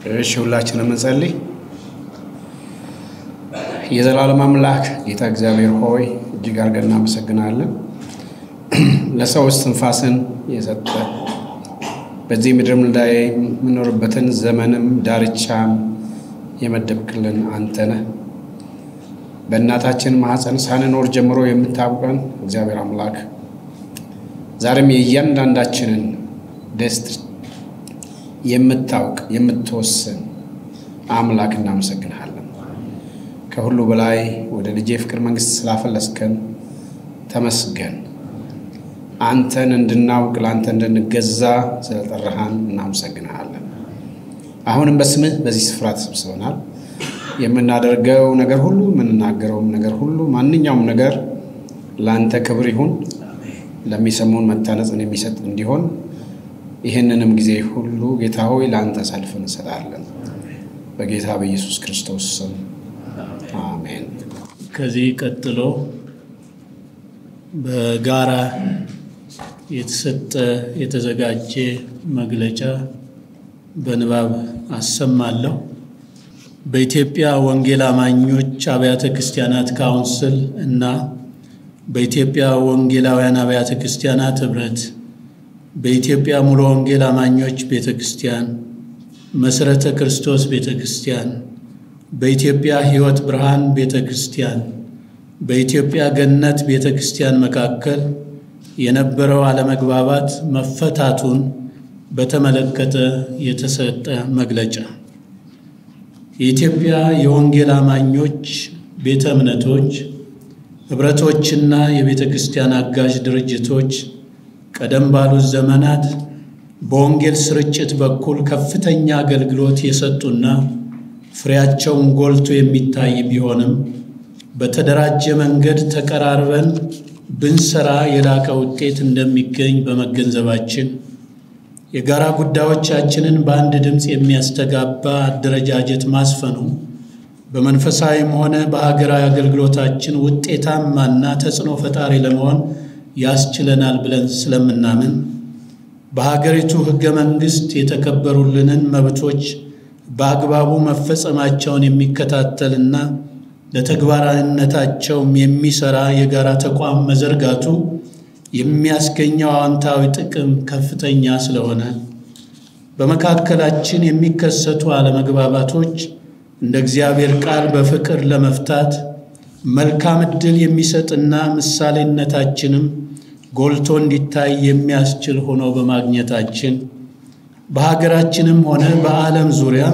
እሺ ሁላችንም እንጸልይ። የዘላለም አምላክ ጌታ እግዚአብሔር ሆይ እጅግ አድርገን እናመሰግናለን። ለሰው እስትንፋስን የሰጠ በዚህ ምድር ላይ የምኖርበትን ዘመንም ዳርቻም የመደብክልን አንተ ነህ። በእናታችን ማኅፀን ሳንኖር ጀምሮ የምታውቀን እግዚአብሔር አምላክ ዛሬም የእያንዳንዳችንን ደስት የምታውቅ የምትወስን አምላክ እናመሰግንሃለን። ከሁሉ በላይ ወደ ልጄ ፍቅር መንግሥት ስላፈለስከን ተመስገን። አንተን እንድናውቅ ለአንተ እንድንገዛ ስለጠራሃን እናመሰግንሃለን። አሁንም በስምህ በዚህ ስፍራ ተሰብስበናል። የምናደርገው ነገር ሁሉ የምንናገረውም ነገር ሁሉ ማንኛውም ነገር ለአንተ ክብር ይሁን፣ ለሚሰሙን መታነጽን የሚሰጥ እንዲሆን ይህንንም ጊዜ ሁሉ ጌታ ሆይ ለአንተ አሳልፈን እንሰጣለን። በጌታ በኢየሱስ ክርስቶስ ስም አሜን። ከዚህ ቀጥሎ በጋራ የተሰጠ የተዘጋጀ መግለጫ በንባብ አሰማለሁ። በኢትዮጵያ ወንጌል አማኞች አብያተ ክርስቲያናት ካውንስል እና በኢትዮጵያ ወንጌላውያን አብያተ ክርስቲያናት ኅብረት በኢትዮጵያ ሙሉ ወንጌል አማኞች ቤተ ክርስቲያን፣ መሠረተ ክርስቶስ ቤተ ክርስቲያን፣ በኢትዮጵያ ሕይወት ብርሃን ቤተ ክርስቲያን፣ በኢትዮጵያ ገነት ቤተ ክርስቲያን መካከል የነበረው አለመግባባት መፈታቱን በተመለከተ የተሰጠ መግለጫ የኢትዮጵያ የወንጌል አማኞች ቤተ እምነቶች ኅብረቶችና የቤተ ክርስቲያን አጋዥ ድርጅቶች ቀደም ባሉት ዘመናት በወንጌል ስርጭት በኩል ከፍተኛ አገልግሎት የሰጡና ፍሬያቸውን ጎልቶ የሚታይ ቢሆንም በተደራጀ መንገድ ተቀራርበን ብንሰራ የላቀ ውጤት እንደሚገኝ በመገንዘባችን የጋራ ጉዳዮቻችንን በአንድ ድምፅ የሚያስተጋባ አደረጃጀት ማስፈኑ በመንፈሳዊም ሆነ በሀገራዊ አገልግሎታችን ውጤታማና ተጽዕኖ ፈጣሪ ለመሆን ያስችለናል ብለን ስለምናምን በሀገሪቱ ሕገ መንግሥት የተከበሩልንን መብቶች በአግባቡ መፈጸማቸውን የሚከታተልና ለተግባራዊነታቸውም የሚሰራ የጋራ ተቋም መዘርጋቱ የሚያስገኘው አዎንታዊ ጥቅም ከፍተኛ ስለሆነ በመካከላችን የሚከሰቱ አለመግባባቶች እንደ እግዚአብሔር ቃል በፍቅር ለመፍታት መልካም ዕድል የሚሰጥና ምሳሌነታችንም ጎልቶ እንዲታይ የሚያስችል ሆኖ በማግኘታችን በሀገራችንም ሆነ በዓለም ዙሪያ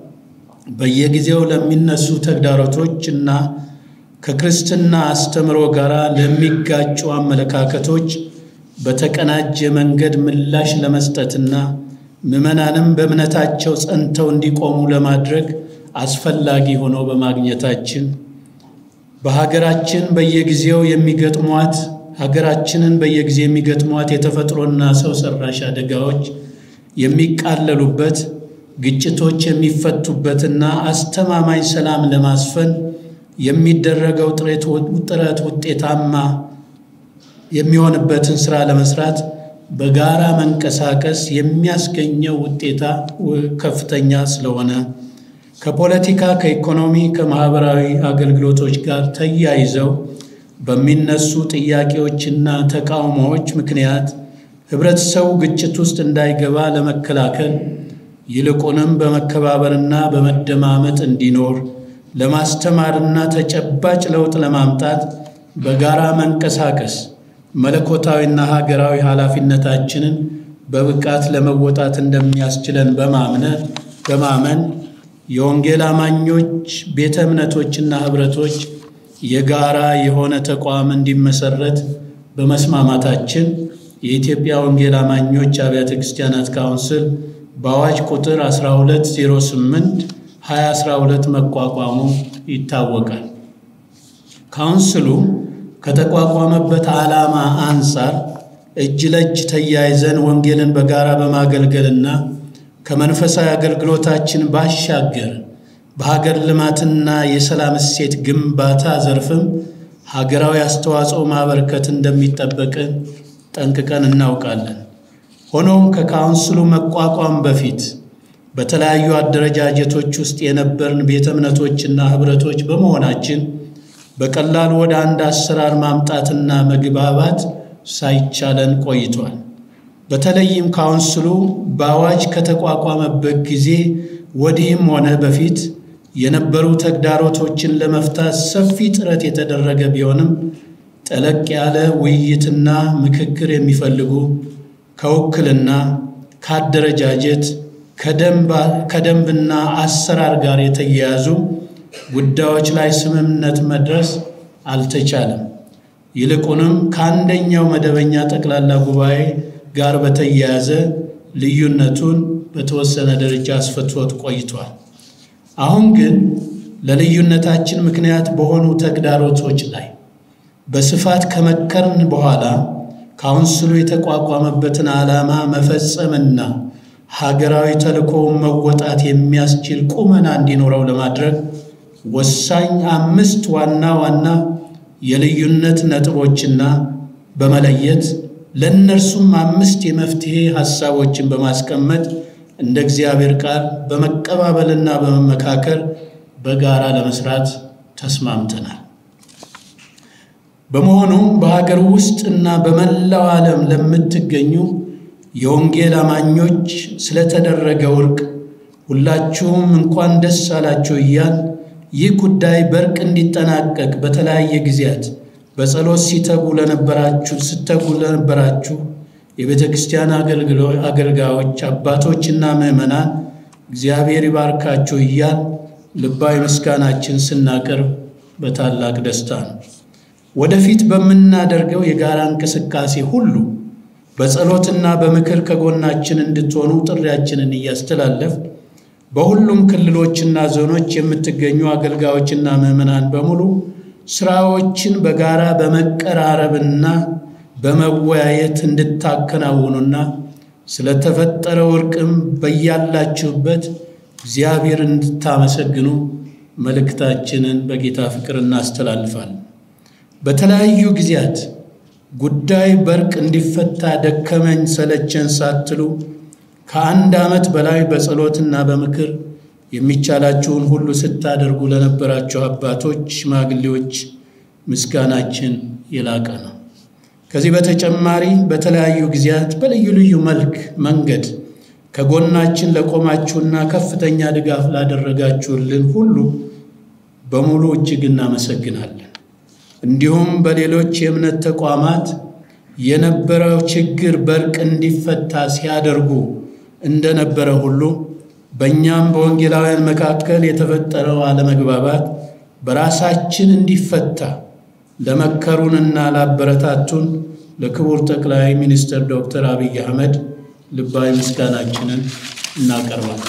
በየጊዜው ለሚነሱ ተግዳሮቶች እና ከክርስትና አስተምሮ ጋር ለሚጋጩ አመለካከቶች በተቀናጀ መንገድ ምላሽ ለመስጠትና ምዕመናንም በእምነታቸው ጸንተው እንዲቆሙ ለማድረግ አስፈላጊ ሆኖ በማግኘታችን በሀገራችን በየጊዜው የሚገጥሟት ሀገራችንን በየጊዜ የሚገጥሟት የተፈጥሮና ሰው ሰራሽ አደጋዎች የሚቃለሉበት ግጭቶች የሚፈቱበትና አስተማማኝ ሰላም ለማስፈን የሚደረገው ጥረት ውጤታማ የሚሆንበትን ስራ ለመስራት በጋራ መንቀሳቀስ የሚያስገኘው ውጤታ ከፍተኛ ስለሆነ ከፖለቲካ፣ ከኢኮኖሚ፣ ከማህበራዊ አገልግሎቶች ጋር ተያይዘው በሚነሱ ጥያቄዎችና ተቃውሞዎች ምክንያት ህብረተሰቡ ግጭት ውስጥ እንዳይገባ ለመከላከል ይልቁንም በመከባበርና በመደማመጥ እንዲኖር ለማስተማርና ተጨባጭ ለውጥ ለማምጣት በጋራ መንቀሳቀስ መለኮታዊና ሀገራዊ ኃላፊነታችንን በብቃት ለመወጣት እንደሚያስችለን በማምነት በማመን የወንጌል አማኞች ቤተ እምነቶችና ኅብረቶች የጋራ የሆነ ተቋም እንዲመሰረት በመስማማታችን የኢትዮጵያ ወንጌል አማኞች አብያተ ክርስቲያናት ካውንስል በአዋጅ ቁጥር 1208 2012 መቋቋሙ ይታወቃል። ካውንስሉ ከተቋቋመበት ዓላማ አንጻር እጅ ለእጅ ተያይዘን ወንጌልን በጋራ በማገልገልና ከመንፈሳዊ አገልግሎታችን ባሻገር በሀገር ልማትና የሰላም እሴት ግንባታ ዘርፍም ሀገራዊ አስተዋጽኦ ማበርከት እንደሚጠበቅን ጠንቅቀን እናውቃለን። ሆኖም ከካውንስሉ መቋቋም በፊት በተለያዩ አደረጃጀቶች ውስጥ የነበርን ቤተ እምነቶችና ኅብረቶች በመሆናችን በቀላሉ ወደ አንድ አሰራር ማምጣትና መግባባት ሳይቻለን ቆይቷል። በተለይም ካውንስሉ በአዋጅ ከተቋቋመበት ጊዜ ወዲህም ሆነ በፊት የነበሩ ተግዳሮቶችን ለመፍታት ሰፊ ጥረት የተደረገ ቢሆንም ጠለቅ ያለ ውይይትና ምክክር የሚፈልጉ ከውክልና፣ ከአደረጃጀት፣ ከደንብና አሰራር ጋር የተያያዙ ጉዳዮች ላይ ስምምነት መድረስ አልተቻለም። ይልቁንም ከአንደኛው መደበኛ ጠቅላላ ጉባኤ ጋር በተያያዘ ልዩነቱን በተወሰነ ደረጃ አስፈትቶት ቆይቷል። አሁን ግን ለልዩነታችን ምክንያት በሆኑ ተግዳሮቶች ላይ በስፋት ከመከርን በኋላ ካውንስሉ የተቋቋመበትን ዓላማ መፈጸምና ሀገራዊ ተልእኮውን መወጣት የሚያስችል ቁመና እንዲኖረው ለማድረግ ወሳኝ አምስት ዋና ዋና የልዩነት ነጥቦችና በመለየት ለእነርሱም አምስት የመፍትሔ ሐሳቦችን በማስቀመጥ እንደ እግዚአብሔር ቃል በመቀባበልና በመመካከር በጋራ ለመስራት ተስማምተናል። በመሆኑም በሀገር ውስጥ እና በመላው ዓለም ለምትገኙ የወንጌል አማኞች ስለተደረገው እርቅ ሁላችሁም እንኳን ደስ አላችሁ እያል ይህ ጉዳይ በእርቅ እንዲጠናቀቅ በተለያየ ጊዜያት በጸሎት ሲተጉ ለነበራችሁ ስተጉ ለነበራችሁ የቤተ ክርስቲያን አገልጋዮች አባቶችና ምዕመናን እግዚአብሔር ይባርካችሁ እያል ልባዊ ምስጋናችን ስናቀርብ በታላቅ ደስታ ነው። ወደፊት በምናደርገው የጋራ እንቅስቃሴ ሁሉ በጸሎትና በምክር ከጎናችን እንድትሆኑ ጥሪያችንን እያስተላለፍ በሁሉም ክልሎችና ዞኖች የምትገኙ አገልጋዮችና ምዕመናን በሙሉ ስራዎችን በጋራ በመቀራረብና በመወያየት እንድታከናውኑና ስለተፈጠረው እርቅም በያላችሁበት እግዚአብሔር እንድታመሰግኑ መልእክታችንን በጌታ ፍቅር እናስተላልፋለን። በተለያዩ ጊዜያት ጉዳይ በእርቅ እንዲፈታ ደከመኝ ሰለቸን ሳትሉ ከአንድ ዓመት በላይ በጸሎትና በምክር የሚቻላችሁን ሁሉ ስታደርጉ ለነበራችሁ አባቶች፣ ሽማግሌዎች ምስጋናችን የላቀ ነው። ከዚህ በተጨማሪ በተለያዩ ጊዜያት በልዩ ልዩ መልክ መንገድ ከጎናችን ለቆማችሁና ከፍተኛ ድጋፍ ላደረጋችሁልን ሁሉ በሙሉ እጅግ እናመሰግናለን። እንዲሁም በሌሎች የእምነት ተቋማት የነበረው ችግር በእርቅ እንዲፈታ ሲያደርጉ እንደነበረ ሁሉ በእኛም በወንጌላውያን መካከል የተፈጠረው አለመግባባት በራሳችን እንዲፈታ ለመከሩንና ላበረታቱን ለክቡር ጠቅላይ ሚኒስትር ዶክተር አብይ አህመድ ልባዊ ምስጋናችንን እናቀርባለን።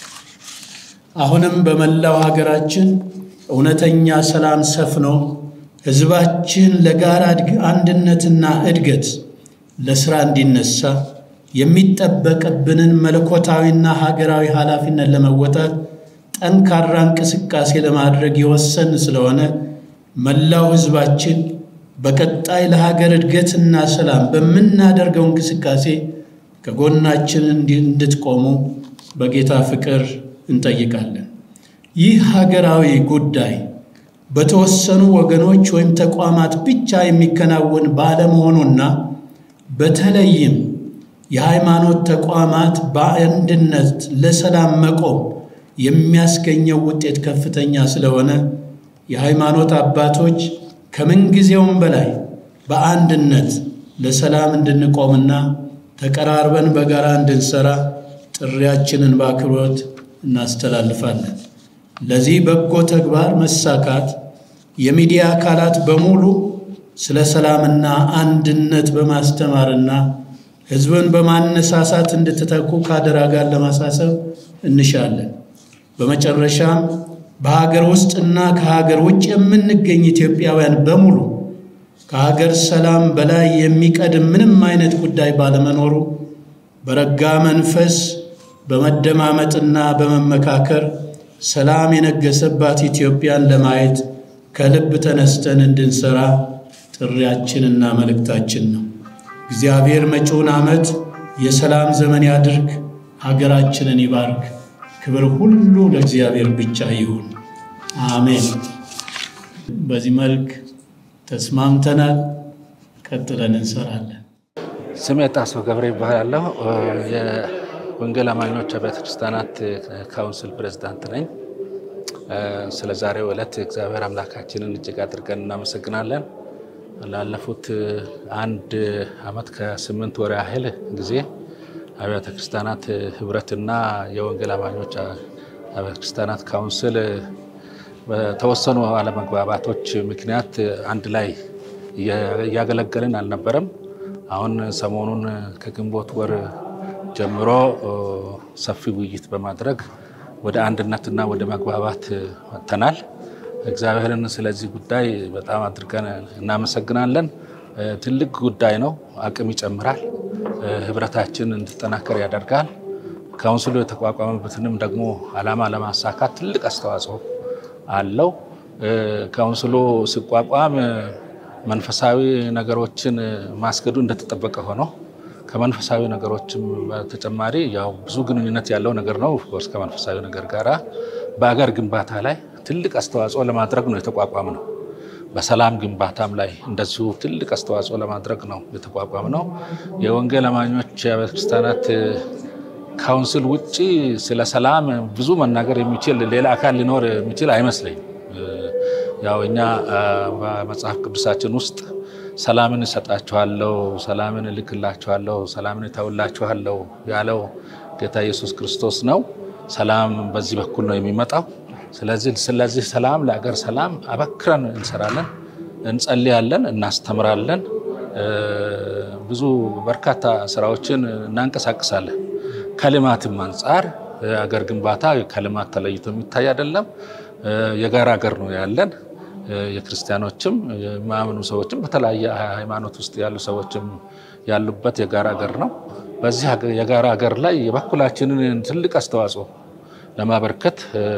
አሁንም በመላው ሀገራችን እውነተኛ ሰላም ሰፍኖ ሕዝባችን ለጋራ አንድነትና እድገት ለሥራ እንዲነሳ የሚጠበቅብንን መለኮታዊና ሀገራዊ ኃላፊነት ለመወጣት ጠንካራ እንቅስቃሴ ለማድረግ የወሰን ስለሆነ መላው ሕዝባችን በቀጣይ ለሀገር እድገትና ሰላም በምናደርገው እንቅስቃሴ ከጎናችን እንድትቆሙ በጌታ ፍቅር እንጠይቃለን። ይህ ሀገራዊ ጉዳይ በተወሰኑ ወገኖች ወይም ተቋማት ብቻ የሚከናወን ባለመሆኑና በተለይም የሃይማኖት ተቋማት በአንድነት ለሰላም መቆም የሚያስገኘው ውጤት ከፍተኛ ስለሆነ የሃይማኖት አባቶች ከምንጊዜውም በላይ በአንድነት ለሰላም እንድንቆምና ተቀራርበን በጋራ እንድንሰራ ጥሪያችንን በአክብሮት እናስተላልፋለን። ለዚህ በጎ ተግባር መሳካት የሚዲያ አካላት በሙሉ ስለ ሰላምና አንድነት በማስተማርና ሕዝብን በማነሳሳት እንድትተኩ ከአደራ ጋር ለማሳሰብ እንሻለን። በመጨረሻም በሀገር ውስጥና ከሀገር ውጭ የምንገኝ ኢትዮጵያውያን በሙሉ ከሀገር ሰላም በላይ የሚቀድም ምንም አይነት ጉዳይ ባለመኖሩ በረጋ መንፈስ በመደማመጥና በመመካከር ሰላም የነገሰባት ኢትዮጵያን ለማየት ከልብ ተነስተን እንድንሰራ ጥሪያችንና መልእክታችን ነው። እግዚአብሔር መጪውን ዓመት የሰላም ዘመን ያድርግ፣ ሀገራችንን ይባርክ። ክብር ሁሉ ለእግዚአብሔር ብቻ ይሁን፣ አሜን። በዚህ መልክ ተስማምተናል። ቀጥለን እንሰራለን። ስሜ ጣሰው ገብረ ይባላለሁ። የወንጌል አማኞች አብያተ ክርስቲያናት ካውንስል ፕሬዝዳንት ነኝ። ስለ ዛሬው ዕለት እግዚአብሔር አምላካችንን እጅግ አድርገን እናመሰግናለን። ላለፉት አንድ ዓመት ከስምንት ወር ያህል ጊዜ አብያተ ክርስቲያናት ህብረትና የወንጌል አማኞች አብያተ ክርስቲያናት ካውንስል በተወሰኑ አለመግባባቶች ምክንያት አንድ ላይ እያገለገልን አልነበረም። አሁን ሰሞኑን ከግንቦት ወር ጀምሮ ሰፊ ውይይት በማድረግ ወደ አንድነትና ወደ መግባባት መጥተናል። እግዚአብሔርን ስለዚህ ጉዳይ በጣም አድርገን እናመሰግናለን። ትልቅ ጉዳይ ነው። አቅም ይጨምራል። ህብረታችን እንዲጠናከር ያደርጋል። ካውንስሉ የተቋቋመበትንም ደግሞ ዓላማ ለማሳካት ትልቅ አስተዋጽኦ አለው። ካውንስሉ ሲቋቋም መንፈሳዊ ነገሮችን ማስገዱ እንደተጠበቀ ሆኖ ከመንፈሳዊ ነገሮችም በተጨማሪ ያው ብዙ ግንኙነት ያለው ነገር ነው። ኦፍኮርስ ከመንፈሳዊ ነገር ጋራ በአገር ግንባታ ላይ ትልቅ አስተዋጽኦ ለማድረግ ነው የተቋቋም ነው። በሰላም ግንባታም ላይ እንደዚሁ ትልቅ አስተዋጽኦ ለማድረግ ነው የተቋቋም ነው። የወንጌል አማኞች አብያተ ክርስቲያናት ካውንስል ውጭ ስለ ሰላም ብዙ መናገር የሚችል ሌላ አካል ሊኖር የሚችል አይመስለኝም። ያው እኛ በመጽሐፍ ቅዱሳችን ውስጥ ሰላምን እሰጣችኋለሁ፣ ሰላምን እልክላችኋለሁ፣ ሰላምን እተውላችኋለሁ ያለው ጌታ ኢየሱስ ክርስቶስ ነው። ሰላም በዚህ በኩል ነው የሚመጣው። ስለዚህ ስለዚህ ሰላም ለአገር ሰላም አበክረን እንሰራለን፣ እንጸልያለን፣ እናስተምራለን። ብዙ በርካታ ስራዎችን እናንቀሳቅሳለን። ከልማትም አንጻር አገር ግንባታ ከልማት ተለይቶ የሚታይ አይደለም። የጋራ ሀገር ነው ያለን። የክርስቲያኖችም የማያምኑ ሰዎችም በተለያየ ሃይማኖት ውስጥ ያሉ ሰዎችም ያሉበት የጋራ ሀገር ነው። በዚህ የጋራ ሀገር ላይ የበኩላችንን ትልቅ አስተዋጽኦ ለማበርከት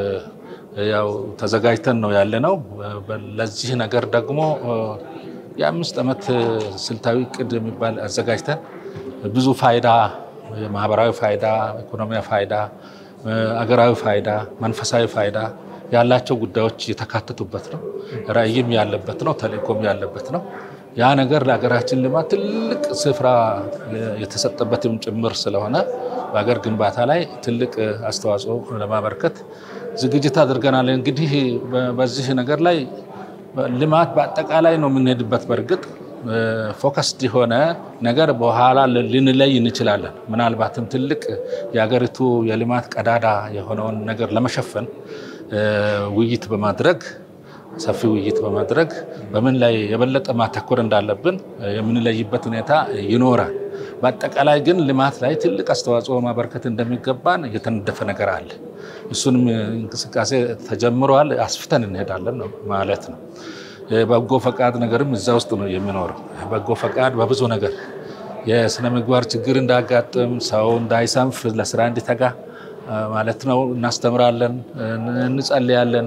ያው ተዘጋጅተን ነው ያለ ነው። ለዚህ ነገር ደግሞ የአምስት ዓመት ስልታዊ እቅድ የሚባል አዘጋጅተን ብዙ ፋይዳ የማህበራዊ ፋይዳ፣ ኢኮኖሚያዊ ፋይዳ፣ አገራዊ ፋይዳ፣ መንፈሳዊ ፋይዳ ያላቸው ጉዳዮች የተካተቱበት ነው። ራዕይም ያለበት ነው። ተልእኮም ያለበት ነው። ያ ነገር ለሀገራችን ልማት ትልቅ ስፍራ የተሰጠበትም ጭምር ስለሆነ በሀገር ግንባታ ላይ ትልቅ አስተዋጽኦ ለማበርከት ዝግጅት አድርገናል። እንግዲህ በዚህ ነገር ላይ ልማት በአጠቃላይ ነው የምንሄድበት። በእርግጥ ፎከስድ የሆነ ነገር በኋላ ልንለይ እንችላለን። ምናልባትም ትልቅ የሀገሪቱ የልማት ቀዳዳ የሆነውን ነገር ለመሸፈን ውይይት በማድረግ ሰፊ ውይይት በማድረግ በምን ላይ የበለጠ ማተኮር እንዳለብን የምንለይበት ሁኔታ ይኖራል። በአጠቃላይ ግን ልማት ላይ ትልቅ አስተዋጽኦ ማበርከት እንደሚገባን የተነደፈ ነገር አለ። እሱንም እንቅስቃሴ ተጀምረዋል። አስፍተን እንሄዳለን ማለት ነው። የበጎ ፈቃድ ነገርም እዛ ውስጥ ነው የሚኖረው። በጎ ፈቃድ በብዙ ነገር የስነ ምግባር ችግር እንዳያጋጥም፣ ሰው እንዳይሰንፍ፣ ለስራ እንዲተጋ ማለት ነው። እናስተምራለን፣ እንጸልያለን፣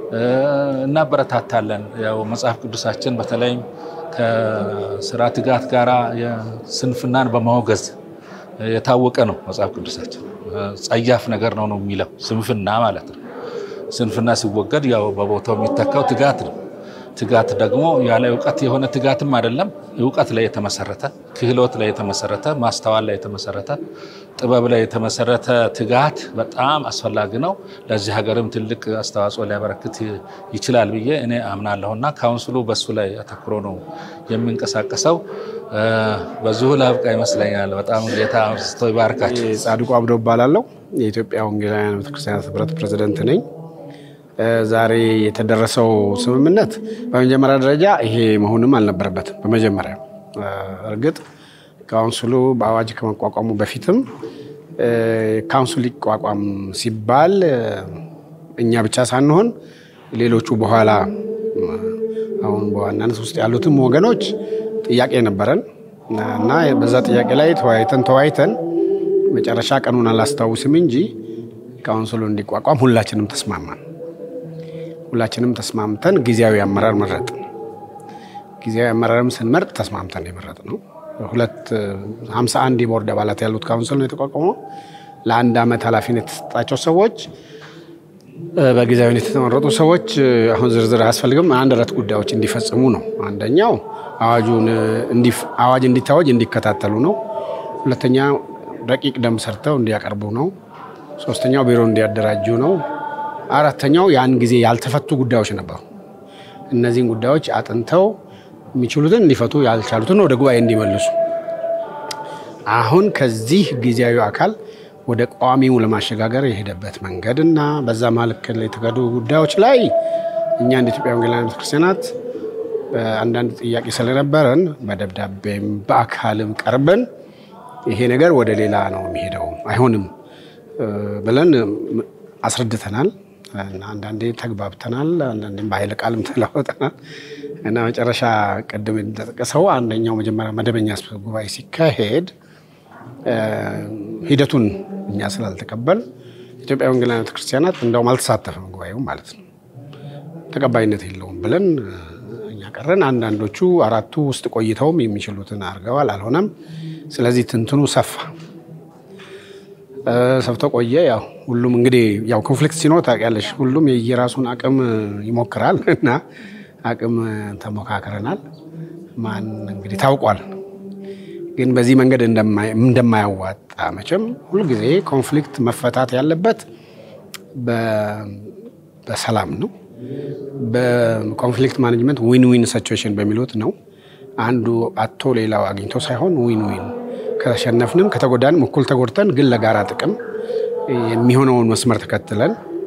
እናበረታታለን። ያው መጽሐፍ ቅዱሳችን በተለይም ከስራ ትጋት ጋራ ስንፍናን በማውገዝ የታወቀ ነው። መጽሐፍ ቅዱሳችን ጸያፍ ነገር ነው ነው የሚለው ስንፍና ማለት ነው። ስንፍና ሲወገድ ያው በቦታው የሚተካው ትጋት ነው። ትጋት ደግሞ ያለ እውቀት የሆነ ትጋትም አይደለም። እውቀት ላይ የተመሰረተ ክህሎት ላይ የተመሰረተ ማስተዋል ላይ የተመሰረተ ጥበብ ላይ የተመሰረተ ትጋት በጣም አስፈላጊ ነው። ለዚህ ሀገርም ትልቅ አስተዋጽኦ ሊያበረክት ይችላል ብዬ እኔ አምናለሁና ካውንስሉ በሱ ላይ አተኩሮ ነው የሚንቀሳቀሰው። በዚሁ ላብቃ ይመስለኛል። በጣም ጌታ አብዝቶ ይባርካቸው። ጻድቁ አብዶ እባላለሁ። የኢትዮጵያ ወንጌላውያን ቤተክርስቲያናት ህብረት ፕሬዚደንት ነኝ። ዛሬ የተደረሰው ስምምነት በመጀመሪያ ደረጃ ይሄ መሆንም አልነበረበትም። በመጀመሪያ እርግጥ ካውንስሉ በአዋጅ ከመቋቋሙ በፊትም ካውንስሉ ሊቋቋም ሲባል እኛ ብቻ ሳንሆን ሌሎቹ በኋላ አሁን በዋናነት ውስጥ ያሉትም ወገኖች ጥያቄ ነበረን እና በዛ ጥያቄ ላይ ተወያይተን ተወያይተን መጨረሻ ቀኑን አላስታውስም እንጂ ካውንስሉ እንዲቋቋም ሁላችንም ተስማማን። ሁላችንም ተስማምተን ጊዜያዊ አመራር መረጥ። ጊዜያዊ አመራርም ስንመርጥ ተስማምተን የመረጥ ነው። ሁለት ሀምሳ አንድ የቦርድ አባላት ያሉት ካውንስል ነው የተቋቋመው። ለአንድ ዓመት ኃላፊነት የተሰጣቸው ሰዎች በጊዜያዊነት የተመረጡ ሰዎች አሁን ዝርዝር አያስፈልግም። አንድ አራት ጉዳዮች እንዲፈጽሙ ነው። አንደኛው አዋጁን አዋጅ እንዲታወጅ እንዲከታተሉ ነው። ሁለተኛ ረቂቅ ደንብ ሰርተው እንዲያቀርቡ ነው። ሶስተኛው ቢሮ እንዲያደራጁ ነው። አራተኛው ያን ጊዜ ያልተፈቱ ጉዳዮች ነበሩ። እነዚህን ጉዳዮች አጥንተው የሚችሉትን እንዲፈቱ፣ ያልቻሉትን ወደ ጉባኤ እንዲመልሱ አሁን ከዚህ ጊዜያዊ አካል ወደ ቋሚው ለማሸጋገር የሄደበት መንገድ እና በዛ መካከል የተካሄዱ ጉዳዮች ላይ እኛ እንደ ኢትዮጵያ ወንጌላውያን ቤተክርስቲያናት አንዳንድ ጥያቄ ስለነበረን በደብዳቤም በአካልም ቀርበን ይሄ ነገር ወደ ሌላ ነው የሚሄደው አይሆንም ብለን አስረድተናል። አንዳንዴ ተግባብተናል፣ አንዳንዴም በኃይለ ቃልም ተለዋውጠናል እና መጨረሻ ቅድም እንደጠቀሰው አንደኛው መጀመሪያ መደበኛ ጉባኤ ሲካሄድ ሂደቱን እኛ ስላልተቀበል ኢትዮጵያ ወንጌላውያን ቤተክርስቲያናት እንደውም አልተሳተፈም ጉባኤው ማለት ነው። ተቀባይነት የለውም ብለን እኛ ቀረን። አንዳንዶቹ አራቱ ውስጥ ቆይተውም የሚችሉትን አድርገዋል፣ አልሆነም። ስለዚህ ትንትኑ ሰፋ ሰፍቶ ቆየ። ያው ሁሉም እንግዲህ ያው ኮንፍሊክት ሲኖር ታውቂያለሽ፣ ሁሉም የየራሱን አቅም ይሞክራል እና አቅም ተሞካክረናል። ማን እንግዲህ ታውቋል። ግን በዚህ መንገድ እንደማያዋጣ መቼም ሁልጊዜ ኮንፍሊክት መፈታት ያለበት በሰላም ነው። በኮንፍሊክት ማኔጅመንት ዊን ዊን ሲቹዌሽን በሚሉት ነው። አንዱ አቶ ሌላው አግኝቶ ሳይሆን ዊን ዊን ከተሸነፍንም ከተጎዳንም እኩል ተጎድተን ግን ለጋራ ጥቅም የሚሆነውን መስመር ተከትለን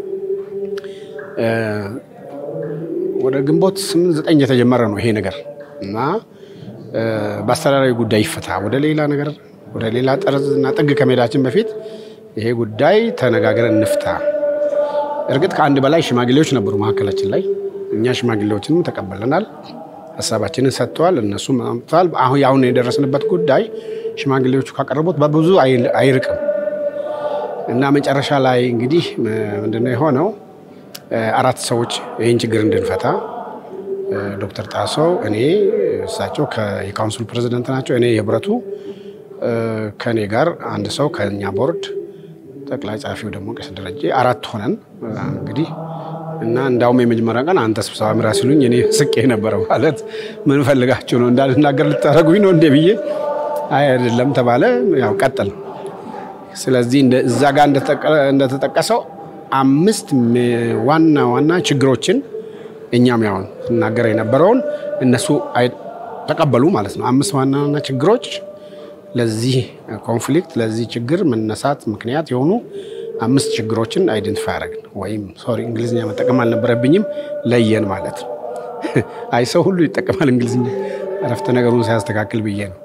ወደ ግንቦት ስምንት ዘጠኝ የተጀመረ ነው ይሄ ነገር እና በአስተዳዳሪ ጉዳይ ይፈታ ወደ ሌላ ነገር ወደ ሌላ ጠርዝ እና ጥግ ከመሄዳችን በፊት ይሄ ጉዳይ ተነጋግረን እንፍታ። እርግጥ ከአንድ በላይ ሽማግሌዎች ነበሩ መካከላችን ላይ። እኛ ሽማግሌዎችንም ተቀበለናል፣ ሀሳባችንን ሰጥተዋል፣ እነሱም አምጥተዋል። አሁን አሁን የደረስንበት ጉዳይ ሽማግሌዎቹ ካቀረቡት በብዙ አይርቅም እና መጨረሻ ላይ እንግዲህ ምንድነው የሆነው? አራት ሰዎች ይህን ችግር እንድንፈታ ዶክተር ጣሰው፣ እኔ እሳቸው የካውንስሉ ፕሬዚደንት ናቸው፣ እኔ የህብረቱ ከእኔ ጋር አንድ ሰው ከኛ ቦርድ ጠቅላይ ጸሐፊው ደግሞ ቄስ ደረጀ አራት ሆነን እንግዲህ እና እንዳውም የመጀመሪያ ቀን አንተ ስብሰባ ምራ ሲሉኝ እኔ ስቄ ነበረ። ማለት ምን ፈልጋችሁ ነው እንዳልናገር ልታደርጉኝ ነው እንዴ ብዬ አይ አይደለም ተባለ። ያው ቀጠል። ስለዚህ እዛ ጋር እንደተጠቀሰው አምስት ዋና ዋና ችግሮችን እኛም ያው ስናገር የነበረውን እነሱ ተቀበሉ ማለት ነው። አምስት ዋና ዋና ችግሮች ለዚህ ኮንፍሊክት ለዚህ ችግር መነሳት ምክንያት የሆኑ አምስት ችግሮችን አይደንቲፋይ አደረግን። ወይም ሶሪ እንግሊዝኛ መጠቀም አልነበረብኝም ለየን ማለት ነው። አይ ሰው ሁሉ ይጠቀማል እንግሊዝኛ እረፍተ ነገሩን ሲያስተካክል ብዬ ነው።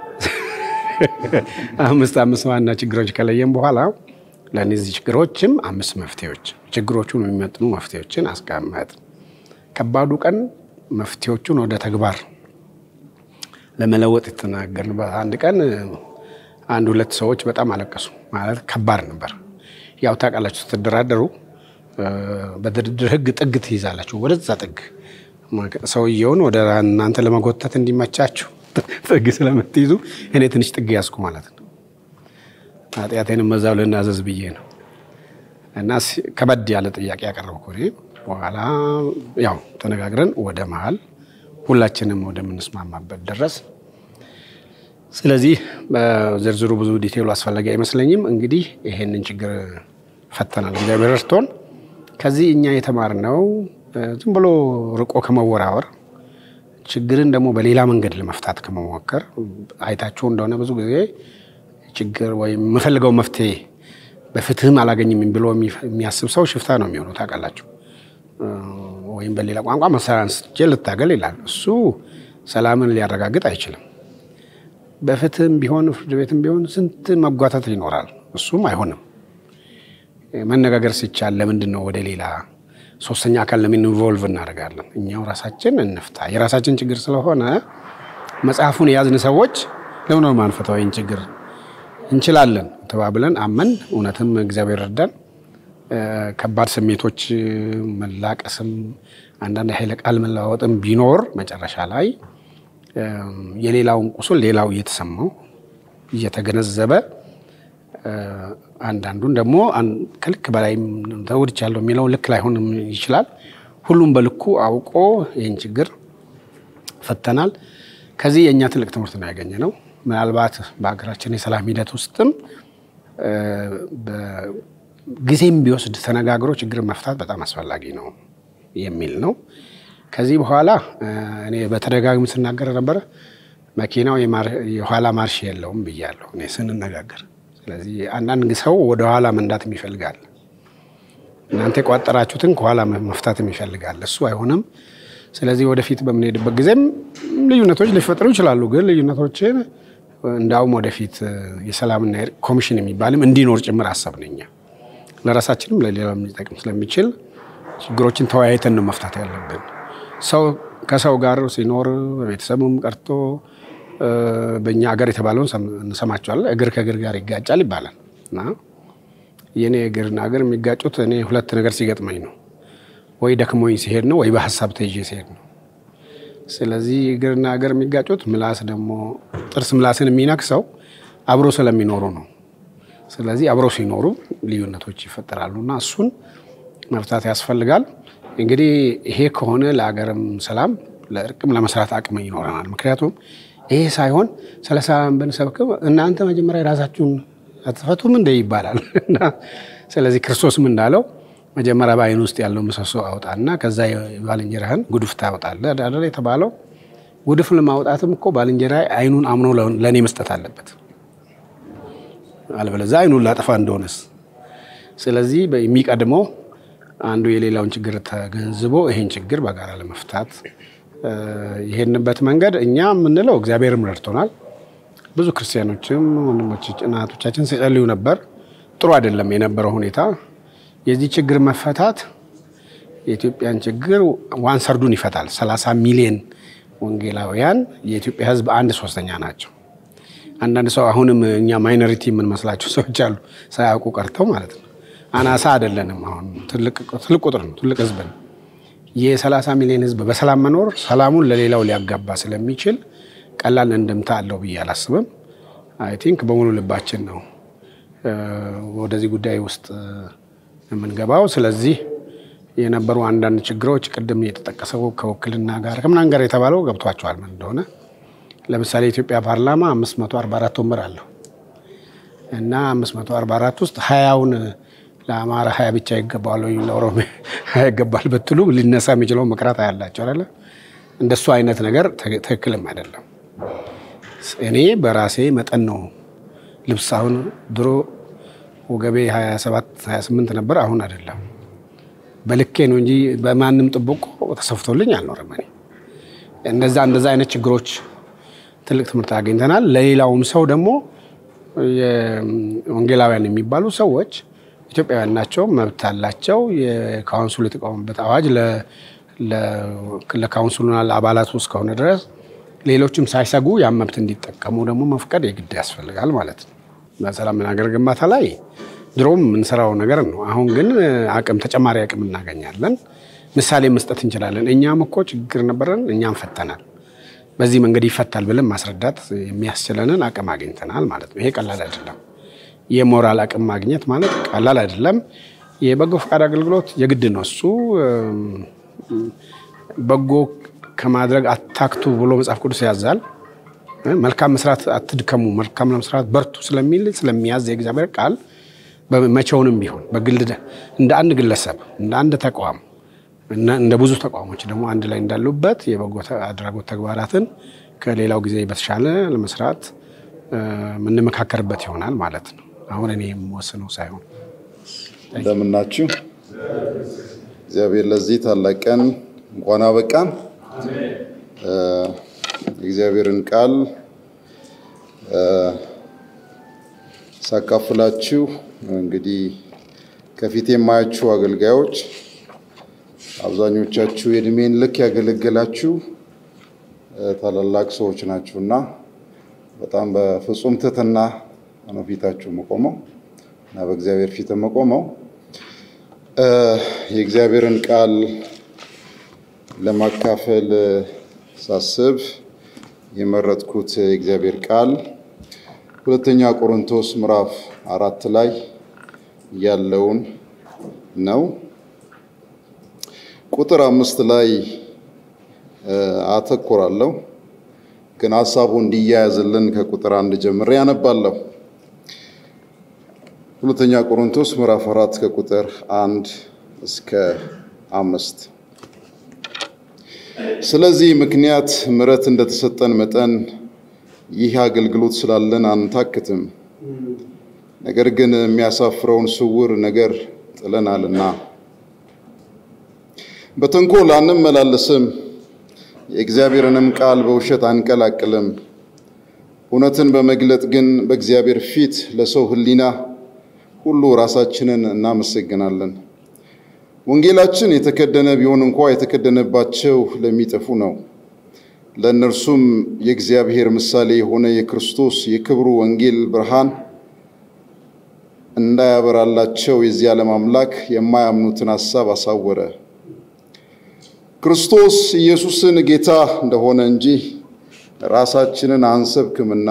አምስት አምስት ዋና ችግሮች ከለየን በኋላ ለእነዚህ ችግሮችም አምስት መፍትሄዎች ችግሮቹን የሚመጥኑ መፍትሄዎችን አስቀመጥ። ከባዱ ቀን መፍትሄዎቹን ወደ ተግባር ለመለወጥ የተናገርንበት አንድ ቀን አንድ ሁለት ሰዎች በጣም አለቀሱ። ማለት ከባድ ነበር። ያው ታውቃላችሁ ስትደራደሩ በድርድር ሕግ ጥግ ትይዛላችሁ። ወደዛ ጥግ ሰውየውን ወደ እናንተ ለመጎተት እንዲመቻችሁ ጥግ ስለምትይዙ እኔ ትንሽ ጥግ ያዝኩ ማለት ነው። ኃጢአቴንም መዛው ልናዘዝ ብዬ ነው እና ከበድ ያለ ጥያቄ ያቀረብኩ እኔ በኋላ ያው ተነጋግረን ወደ መሀል ሁላችንም ወደምንስማማበት ደረስ። ስለዚህ በዝርዝሩ ብዙ ዲቴይሉ አስፈላጊ አይመስለኝም። እንግዲህ ይሄንን ችግር ፈተናል፣ እግዚአብሔር ረድቶን። ከዚህ እኛ የተማርነው ዝም ብሎ ርቆ ከመወራወር ችግርን ደግሞ በሌላ መንገድ ለመፍታት ከመሞከር አይታችሁ እንደሆነ ብዙ ጊዜ ችግር ወይም የምፈልገው መፍትሄ በፍትህም አላገኝም ብሎ የሚያስብ ሰው ሽፍታ ነው የሚሆነው ታውቃላችሁ። ወይም በሌላ ቋንቋ መሳሪያ አንስቼ ልታገል ይላል። እሱ ሰላምን ሊያረጋግጥ አይችልም። በፍትህም ቢሆን ፍርድ ቤትም ቢሆን ስንት መጓተት ይኖራል። እሱም አይሆንም። መነጋገር ሲቻል ለምንድን ነው ወደ ሌላ ሶስተኛ አካል ለምን ኢንቮልቭ እናደርጋለን? እኛው ራሳችን እንፍታ። የራሳችን ችግር ስለሆነ መጽሐፉን የያዝን ሰዎች ለምን ነው ማንፈታው? ይህን ችግር እንችላለን ተባብለን አመን፣ እውነትም እግዚአብሔር ረዳን። ከባድ ስሜቶች መላቀስም አንዳንድ ኃይለ ቃል መለዋወጥም ቢኖር መጨረሻ ላይ የሌላውን ቁስል ሌላው እየተሰማው እየተገነዘበ አንዳንዱን ደግሞ ከልክ በላይ ተጎድቻለሁ የሚለው ልክ ላይሆንም ይችላል። ሁሉም በልኩ አውቆ ይህን ችግር ፈተናል። ከዚህ የእኛ ትልቅ ትምህርት ነው ያገኘ ነው። ምናልባት በሀገራችን የሰላም ሂደት ውስጥም ጊዜም ቢወስድ ተነጋግሮ ችግር መፍታት በጣም አስፈላጊ ነው የሚል ነው። ከዚህ በኋላ እኔ በተደጋጋሚ ስናገር ነበረ መኪናው የኋላ ማርሽ የለውም ብያለሁ እኔ ስንነጋገር። ስለዚህ አንዳንድ ሰው ወደ ኋላ መንዳትም ይፈልጋል። እናንተ የቋጠራችሁትን ከኋላ መፍታትም ይፈልጋል። እሱ አይሆንም። ስለዚህ ወደፊት በምንሄድበት ጊዜም ልዩነቶች ሊፈጠሩ ይችላሉ። ግን ልዩነቶችን እንዳውም ወደፊት የሰላምና የእርቅ ኮሚሽን የሚባልም እንዲኖር ጭምር አሰብን እኛ ለራሳችንም ለሌላ ሊጠቅም ስለሚችል ችግሮችን ተወያይተን ነው መፍታት ያለብን። ሰው ከሰው ጋር ሲኖር በቤተሰቡም ቀርቶ በእኛ ሀገር የተባለውን እንሰማቸዋለን። እግር ከእግር ጋር ይጋጫል ይባላል እና የእኔ እግርና እግር የሚጋጩት እኔ ሁለት ነገር ሲገጥመኝ ነው። ወይ ደክሞኝ ሲሄድ ነው፣ ወይ በሀሳብ ተይዤ ሲሄድ ነው። ስለዚህ እግርና እግር የሚጋጩት ምላስ ደግሞ ጥርስ ምላስን የሚነክሰው አብሮ ስለሚኖሩ ነው። ስለዚህ አብረው ሲኖሩ ልዩነቶች ይፈጠራሉ እና እሱን መፍታት ያስፈልጋል። እንግዲህ ይሄ ከሆነ ለሀገርም ሰላም ለእርቅም ለመስራት አቅም ይኖረናል። ምክንያቱም ይሄ ሳይሆን ስለ ሰላም ብንሰብክም እናንተ መጀመሪያ የራሳችሁን አትፈቱም እንደ ይባላል እና ስለዚህ ክርስቶስም እንዳለው መጀመሪያ በዓይን ውስጥ ያለው ምሰሶ አውጣና ከዛ የባልንጀራህን ጉድፍ ታወጣለህ አይደል የተባለው። ጉድፍ ለማውጣትም እኮ ባልንጀራ ዓይኑን አምኖ ለእኔ መስጠት አለበት አለበለዚያ አይኑን ላጠፋ እንደሆነስ። ስለዚህ የሚቀድመው አንዱ የሌላውን ችግር ተገንዝቦ ይሄን ችግር በጋራ ለመፍታት የሄድንበት መንገድ እኛ የምንለው እግዚአብሔርም ረድቶናል። ብዙ ክርስቲያኖችም ወንድሞች እናቶቻችን ሲጸልዩ ነበር። ጥሩ አይደለም የነበረው ሁኔታ። የዚህ ችግር መፈታት የኢትዮጵያን ችግር ዋን ሰርዱን ይፈታል። 30 ሚሊዮን ወንጌላውያን የኢትዮጵያ ሕዝብ አንድ ሶስተኛ ናቸው። አንዳንድ ሰው አሁንም እኛ ማይኖሪቲ የምንመስላቸው ሰዎች አሉ፣ ሳያውቁ ቀርተው ማለት ነው። አናሳ አይደለንም። አሁን ትልቅ ቁጥር ነው፣ ትልቅ ህዝብ ነው። የ30 ሚሊዮን ህዝብ በሰላም መኖር ሰላሙን ለሌላው ሊያጋባ ስለሚችል ቀላል እንደምታ አለው ብዬ አላስብም። አይ ቲንክ በሙሉ ልባችን ነው ወደዚህ ጉዳይ ውስጥ የምንገባው። ስለዚህ የነበሩ አንዳንድ ችግሮች ቅድም የተጠቀሰው ከውክልና ጋር ከምናምን ጋር የተባለው ገብቷቸዋል ምን እንደሆነ ለምሳሌ የኢትዮጵያ ፓርላማ 544 ወንበር አለው እና 544 ውስጥ ሀያውን ለአማራ ሀያ ብቻ ይገባዋል ወይ ለኦሮሚያ ሀያ ይገባል ብትሉ ሊነሳ የሚችለው መቅራት ያላቸው አለ። እንደሱ አይነት ነገር ትክክልም አይደለም። እኔ በራሴ መጠን ነው ልብስ አሁን ድሮ ወገቤ 27 28 ነበር፣ አሁን አይደለም። በልኬ ነው እንጂ በማንም ጥብቆ ተሰፍቶልኝ አልኖርም። እኔ እንደዛ እንደዛ አይነት ችግሮች ትልቅ ትምህርት አግኝተናል። ለሌላውም ሰው ደግሞ ወንጌላውያን የሚባሉ ሰዎች ኢትዮጵያውያን ናቸው፣ መብት አላቸው። የካውንስሉ የተቋሙበት አዋጅ ለካውንስሉና ለአባላቱ እስከሆነ ድረስ ሌሎችም ሳይሰጉ ያን መብት እንዲጠቀሙ ደግሞ መፍቀድ የግድ ያስፈልጋል ማለት ነው። በሰላም ሀገር ግንባታ ላይ ድሮም የምንሰራው ነገር ነው። አሁን ግን አቅም ተጨማሪ አቅም እናገኛለን። ምሳሌ መስጠት እንችላለን። እኛም እኮ ችግር ነበረን፣ እኛም ፈተናል። በዚህ መንገድ ይፈታል ብለን ማስረዳት የሚያስችለንን አቅም አግኝተናል ማለት ነው። ይሄ ቀላል አይደለም። የሞራል አቅም ማግኘት ማለት ቀላል አይደለም። የበጎ ፈቃድ አገልግሎት የግድ ነው። እሱ በጎ ከማድረግ አታክቱ ብሎ መጽሐፍ ቅዱስ ያዛል። መልካም መስራት አትድከሙ፣ መልካም ለመስራት በርቱ ስለሚል ስለሚያዝ የእግዚአብሔር ቃል መቼውንም ቢሆን በግል እንደ አንድ ግለሰብ እንደ አንድ ተቋም እንደ ብዙ ተቋሞች ደግሞ አንድ ላይ እንዳሉበት የበጎ አድራጎት ተግባራትን ከሌላው ጊዜ በተሻለ ለመስራት የምንመካከርበት ይሆናል ማለት ነው። አሁን እኔ የምወስነው ሳይሆን እንደምናችሁ እግዚአብሔር ለዚህ ታላቅ ቀን እንኳን አበቃን። የእግዚአብሔርን ቃል ሳካፍላችሁ እንግዲህ ከፊት የማያችሁ አገልጋዮች አብዛኞቻችሁ የእድሜን ልክ ያገለገላችሁ ታላላቅ ሰዎች ናችሁና በጣም በፍጹም ትህትና ነው ፊታችሁ መቆመው እና በእግዚአብሔር ፊት መቆመው የእግዚአብሔርን ቃል ለማካፈል ሳስብ የመረጥኩት የእግዚአብሔር ቃል ሁለተኛ ቆሮንቶስ ምዕራፍ አራት ላይ ያለውን ነው። ቁጥር አምስት ላይ አተኩራለሁ፣ ግን ሀሳቡ እንዲያያዝልን ከቁጥር አንድ ጀምሬ ያነባለሁ። ሁለተኛ ቆሮንቶስ ምዕራፍ አራት ከቁጥር አንድ እስከ አምስት ስለዚህ ምክንያት ምሕረት እንደተሰጠን መጠን ይህ አገልግሎት ስላለን አንታክትም። ነገር ግን የሚያሳፍረውን ስውር ነገር ጥለናልና በተንኮል አንመላለስም፣ የእግዚአብሔርንም ቃል በውሸት አንቀላቅልም። እውነትን በመግለጥ ግን በእግዚአብሔር ፊት ለሰው ሕሊና ሁሉ ራሳችንን እናመሰግናለን። ወንጌላችን የተከደነ ቢሆን እንኳ የተከደነባቸው ለሚጠፉ ነው። ለእነርሱም የእግዚአብሔር ምሳሌ የሆነ የክርስቶስ የክብሩ ወንጌል ብርሃን እንዳያበራላቸው የዚህ ዓለም አምላክ የማያምኑትን ሐሳብ አሳወረ። ክርስቶስ ኢየሱስን ጌታ እንደሆነ እንጂ ራሳችንን አንሰብክምና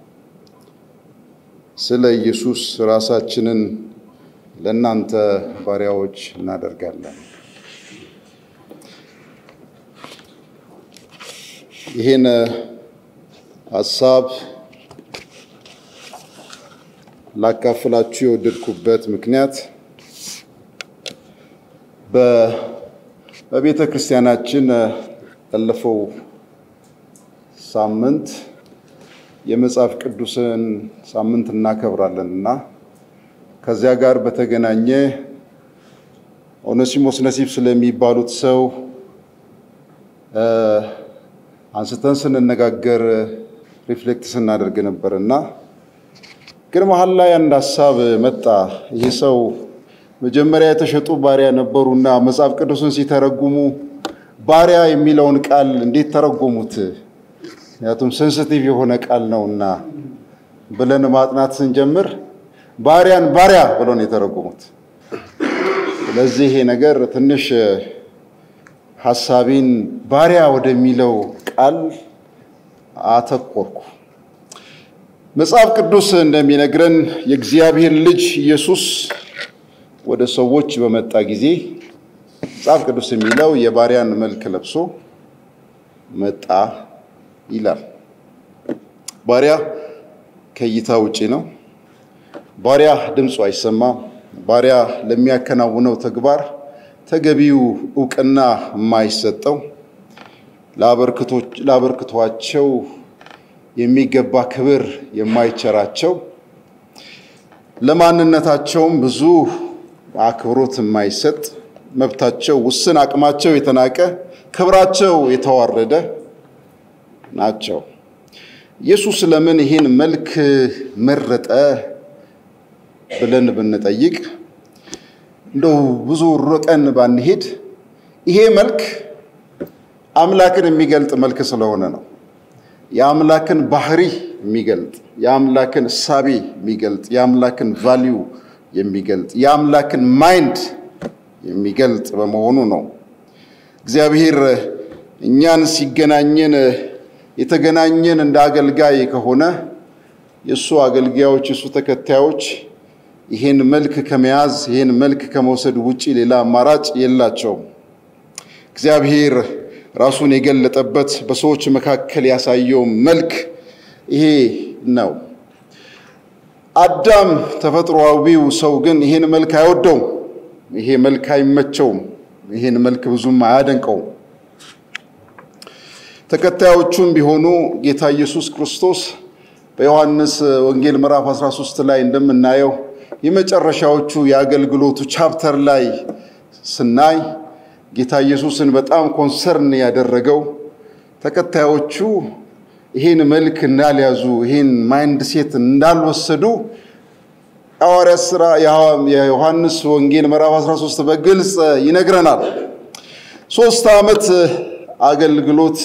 ስለ ኢየሱስ ራሳችንን ለእናንተ ባሪያዎች እናደርጋለን። ይህን ሀሳብ ላካፍላችሁ የወደድኩበት ምክንያት በቤተ ክርስቲያናችን ያለፈው ሳምንት የመጽሐፍ ቅዱስን ሳምንት እናከብራለን እና ከዚያ ጋር በተገናኘ ኦኔሲሞስ ነሲብ ስለሚባሉት ሰው አንስተን ስንነጋገር ሪፍሌክት ስናደርግ ነበር እና ግን መሀል ላይ አንድ ሀሳብ መጣ። ይህ ሰው መጀመሪያ የተሸጡ ባሪያ ነበሩና መጽሐፍ ቅዱስን ሲተረጉሙ ባሪያ የሚለውን ቃል እንዴት ተረጎሙት? ምክንያቱም ሴንሲቲቭ የሆነ ቃል ነውና ብለን ማጥናት ስንጀምር ባሪያን ባሪያ ብሎ ነው የተረጎሙት። ስለዚህ ይሄ ነገር ትንሽ ሀሳቤን ባሪያ ወደሚለው ቃል አተኮርኩ። መጽሐፍ ቅዱስ እንደሚነግረን የእግዚአብሔር ልጅ ኢየሱስ ወደ ሰዎች በመጣ ጊዜ መጽሐፍ ቅዱስ የሚለው የባሪያን መልክ ለብሶ መጣ ይላል። ባሪያ ከእይታ ውጪ ነው። ባሪያ ድምፁ አይሰማም። ባሪያ ለሚያከናውነው ተግባር ተገቢው እውቅና የማይሰጠው ለአበርክቷቸው የሚገባ ክብር የማይቸራቸው ለማንነታቸውም ብዙ አክብሮት የማይሰጥ መብታቸው ውስን፣ አቅማቸው የተናቀ፣ ክብራቸው የተዋረደ ናቸው። ኢየሱስ ለምን ይህን መልክ መረጠ ብለን ብንጠይቅ እንደው ብዙ ርቀን ባንሄድ ይሄ መልክ አምላክን የሚገልጥ መልክ ስለሆነ ነው። የአምላክን ባህሪ የሚገልጥ የአምላክን እሳቤ የሚገልጥ የአምላክን ቫሊዩ የሚገልጥ የአምላክን ማይንድ የሚገልጥ በመሆኑ ነው። እግዚአብሔር እኛን ሲገናኘን የተገናኘን እንደ አገልጋይ ከሆነ የእሱ አገልጋዮች የእሱ ተከታዮች ይህን መልክ ከመያዝ ይህን መልክ ከመውሰድ ውጪ ሌላ አማራጭ የላቸውም። እግዚአብሔር ራሱን የገለጠበት በሰዎች መካከል ያሳየው መልክ ይሄ ነው። አዳም ተፈጥሮአዊው ሰው ግን ይህን መልክ አይወደውም። ይሄ መልክ አይመቸውም። ይህን መልክ ብዙም አያደንቀውም። ተከታዮቹም ቢሆኑ ጌታ ኢየሱስ ክርስቶስ በዮሐንስ ወንጌል ምዕራፍ 13 ላይ እንደምናየው የመጨረሻዎቹ የአገልግሎቱ ቻፕተር ላይ ስናይ ጌታ ኢየሱስን በጣም ኮንሰርን ያደረገው ተከታዮቹ ይህን መልክ እንዳልያዙ ይህን ማይንድ ሴት እንዳልወሰዱ ሐዋርያት ሥራ የዮሐንስ ወንጌል ምዕራፍ 13 በግልጽ ይነግረናል። ሶስት ዓመት አገልግሎት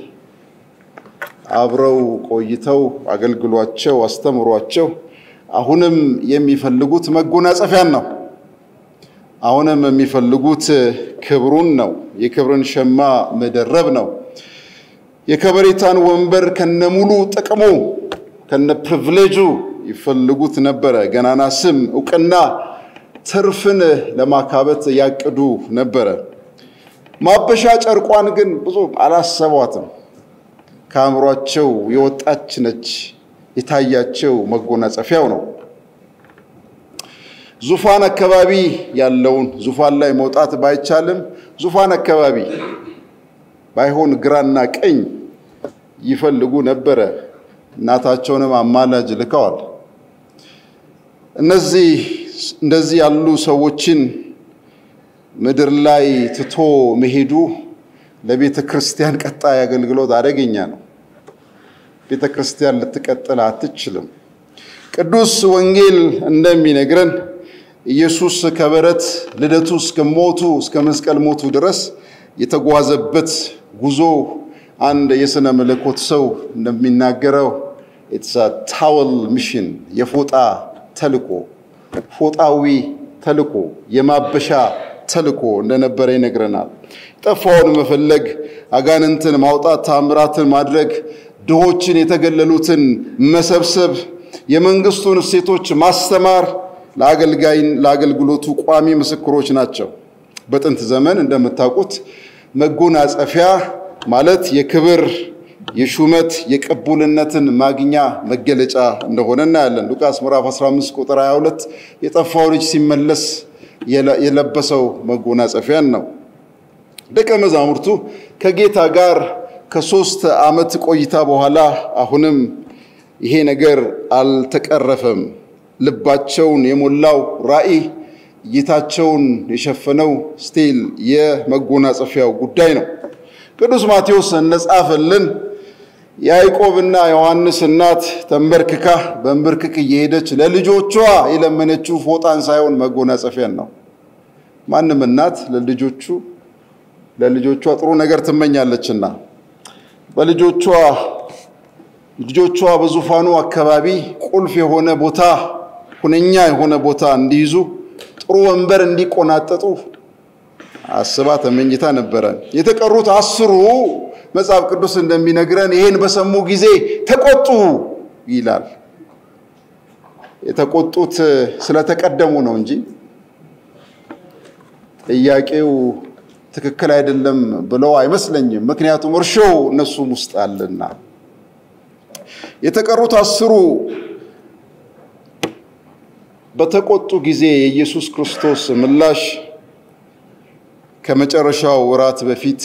አብረው ቆይተው አገልግሏቸው አስተምሯቸው አሁንም የሚፈልጉት መጎናጸፊያን ነው። አሁንም የሚፈልጉት ክብሩን ነው። የክብርን ሸማ መደረብ ነው። የከበሬታን ወንበር ከነሙሉ ጥቅሙ ከነ ፕሪቪሌጁ ይፈልጉት ነበረ። ገናና ስም፣ እውቅና፣ ትርፍን ለማካበት ያቅዱ ነበረ። ማበሻ ጨርቋን ግን ብዙ አላሰቧትም። ከአእምሯቸው የወጣች ነች። የታያቸው መጎናጸፊያው ነው። ዙፋን አካባቢ ያለውን ዙፋን ላይ መውጣት ባይቻልም ዙፋን አካባቢ ባይሆን ግራና ቀኝ ይፈልጉ ነበረ። እናታቸውንም አማላጅ ልከዋል። እነዚህ እንደዚህ ያሉ ሰዎችን ምድር ላይ ትቶ መሄዱ ለቤተ ክርስቲያን ቀጣይ አገልግሎት አደገኛ ነው። ቤተ ክርስቲያን ልትቀጥል አትችልም። ቅዱስ ወንጌል እንደሚነግረን ኢየሱስ ከበረት ልደቱ እስከ ሞቱ እስከ መስቀል ሞቱ ድረስ የተጓዘበት ጉዞ አንድ የሥነ መለኮት ሰው እንደሚናገረው ኢትስ ታወል ሚሽን የፎጣ ተልኮ ፎጣዊ ተልኮ የማበሻ ተልኮ እንደነበረ ይነግረናል። ጠፋውን መፈለግ፣ አጋንንትን ማውጣት፣ ታምራትን ማድረግ፣ ድሆችን የተገለሉትን መሰብሰብ፣ የመንግስቱን እሴቶች ማስተማር ለአገልጋይን ለአገልግሎቱ ቋሚ ምስክሮች ናቸው። በጥንት ዘመን እንደምታውቁት መጎናጸፊያ ማለት የክብር የሹመት የቅቡልነትን ማግኛ መገለጫ እንደሆነ እናያለን። ሉቃስ ምዕራፍ 15 ቁጥር 22 የጠፋው ልጅ ሲመለስ የለበሰው መጎናጸፊያን ነው። ደቀ መዛሙርቱ ከጌታ ጋር ከሶስት ዓመት ቆይታ በኋላ አሁንም ይሄ ነገር አልተቀረፈም። ልባቸውን የሞላው ራእይ እይታቸውን የሸፈነው ስቲል የመጎናጸፊያው ጉዳይ ነው። ቅዱስ ማቴዎስ እንደጻፈልን የያዕቆብና ዮሐንስ እናት ተንበርክካ በንብርክክ እየሄደች ለልጆቿ የለመነችው ፎጣን ሳይሆን መጎናጸፊያን ነው። ማንም እናት ለልጆቹ ለልጆቿ ጥሩ ነገር ትመኛለችና በልጆቿ ልጆቿ በዙፋኑ አካባቢ ቁልፍ የሆነ ቦታ ሁነኛ የሆነ ቦታ እንዲይዙ ጥሩ ወንበር እንዲቆናጠጡ አስባ ተመኝታ ነበረ። የተቀሩት አስሩ መጽሐፍ ቅዱስ እንደሚነግረን ይሄን በሰሙ ጊዜ ተቆጡ ይላል። የተቆጡት ስለተቀደሙ ነው እንጂ ጥያቄው ትክክል አይደለም ብለው አይመስለኝም። ምክንያቱም እርሾው እነሱም ውስጥ አለና። የተቀሩት አስሩ በተቆጡ ጊዜ የኢየሱስ ክርስቶስ ምላሽ ከመጨረሻው እራት በፊት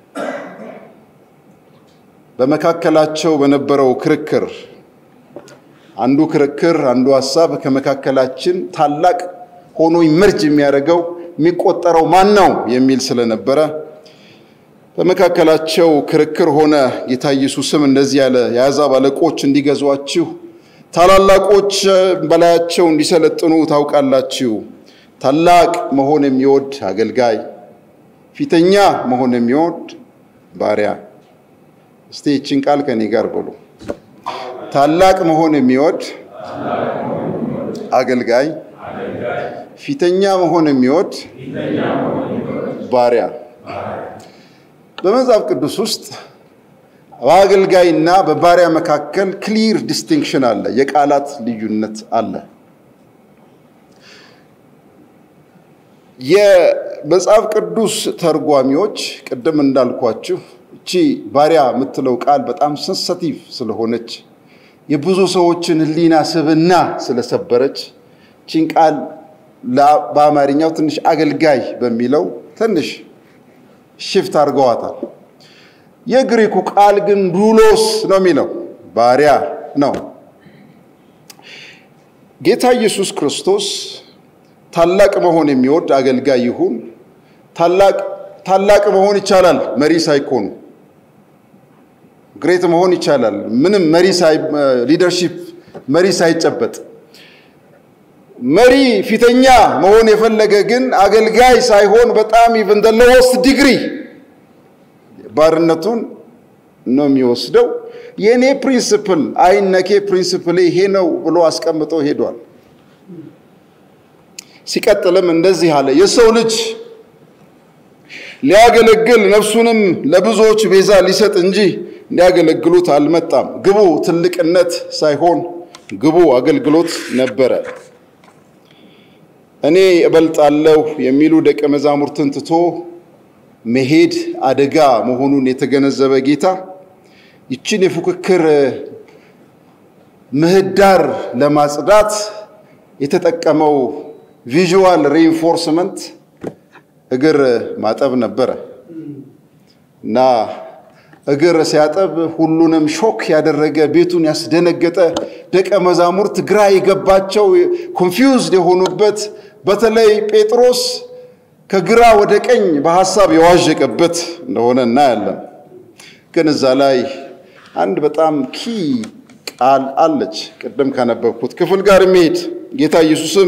በመካከላቸው በነበረው ክርክር አንዱ ክርክር አንዱ ሀሳብ ከመካከላችን ታላቅ ሆኖ ይመርጅ የሚያደርገው የሚቆጠረው ማን ነው የሚል ስለነበረ በመካከላቸው ክርክር ሆነ። ጌታ ኢየሱስም እንደዚህ ያለ የአሕዛብ አለቆች እንዲገዟችሁ፣ ታላላቆች በላያቸው እንዲሰለጥኑ ታውቃላችሁ። ታላቅ መሆን የሚወድ አገልጋይ፣ ፊተኛ መሆን የሚወድ ባሪያ። እስቲ ይችን ቃል ከኔ ጋር በሉ። ታላቅ መሆን የሚወድ አገልጋይ፣ ፊተኛ መሆን የሚወድ ባሪያ። በመጽሐፍ ቅዱስ ውስጥ በአገልጋይና በባሪያ መካከል ክሊር ዲስቲንክሽን አለ፣ የቃላት ልዩነት አለ። የመጽሐፍ ቅዱስ ተርጓሚዎች ቅድም እንዳልኳችሁ እቺ ባሪያ የምትለው ቃል በጣም ሰንሰቲቭ ስለሆነች የብዙ ሰዎችን ሕሊና ስብና ስለሰበረች ቺን ቃል በአማርኛው ትንሽ አገልጋይ በሚለው ትንሽ ሽፍት አድርገዋታል። የግሪኩ ቃል ግን ዱሎስ ነው የሚለው ባሪያ ነው። ጌታ ኢየሱስ ክርስቶስ ታላቅ መሆን የሚወድ አገልጋይ ይሁን። ታላቅ መሆን ይቻላል መሪ ሳይኮኑ ግሬት መሆን ይቻላል። ምንም መሪ ሊደርሺፕ መሪ ሳይጨበጥ መሪ ፊተኛ መሆን የፈለገ ግን አገልጋይ ሳይሆን በጣም ኢቭን ደ ሎወስት ዲግሪ ባርነቱን ነው የሚወስደው። የእኔ ፕሪንስፕል አይነኬ ፕሪንስፕል ይሄ ነው ብሎ አስቀምጦ ሄዷል። ሲቀጥልም እንደዚህ አለ፣ የሰው ልጅ ሊያገለግል ነፍሱንም ለብዙዎች ቤዛ ሊሰጥ እንጂ እንዲያገለግሉት አልመጣም። ግቡ ትልቅነት ሳይሆን ግቡ አገልግሎት ነበረ። እኔ እበልጣለሁ የሚሉ ደቀ መዛሙርትን ትቶ መሄድ አደጋ መሆኑን የተገነዘበ ጌታ ይችን የፉክክር ምህዳር ለማጽዳት የተጠቀመው ቪዥዋል ሪኢንፎርስመንት እግር ማጠብ ነበረ እና እግር ሲያጠብ ሁሉንም ሾክ ያደረገ ቤቱን ያስደነገጠ ደቀ መዛሙርት ግራ የገባቸው ኮንፊውዝድ የሆኑበት በተለይ ጴጥሮስ ከግራ ወደ ቀኝ በሐሳብ የዋዠቀበት እንደሆነ እናያለን። ግን እዛ ላይ አንድ በጣም ኪ ቃል አለች። ቅድም ካነበብኩት ክፍል ጋር የሚሄድ ጌታ ኢየሱስም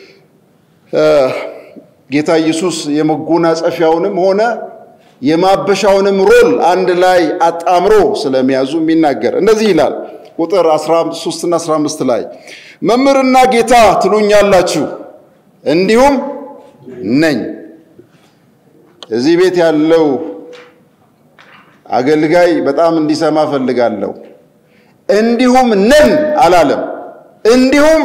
ጌታ ኢየሱስ የመጎናጸፊያውንም ሆነ የማበሻውንም ሮል አንድ ላይ አጣምሮ ስለሚያዙ የሚናገር እንደዚህ ይላል። ቁጥር 13 እና 15 ላይ መምህርና ጌታ ትሉኛላችሁ፣ እንዲሁም ነኝ። እዚህ ቤት ያለው አገልጋይ በጣም እንዲሰማ ፈልጋለሁ። እንዲሁም ነን አላለም። እንዲሁም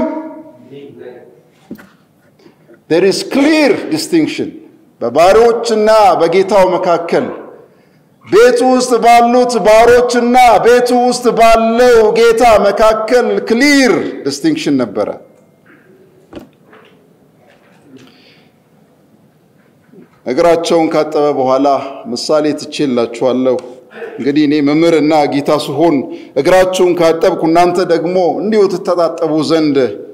there is clear distinction በባሪዎችና በጌታው መካከል ቤቱ ውስጥ ባሉት ባሮችና ቤቱ ውስጥ ባለው ጌታ መካከል ክሊር ዲስቲንክሽን ነበረ። እግራቸውን ካጠበ በኋላ ምሳሌ ትቼላችኋለሁ። እንግዲህ እኔ መምህርና ጌታ ስሆን እግራችሁን ካጠብኩ እናንተ ደግሞ እንዲሁ ትተጣጠቡ ዘንድ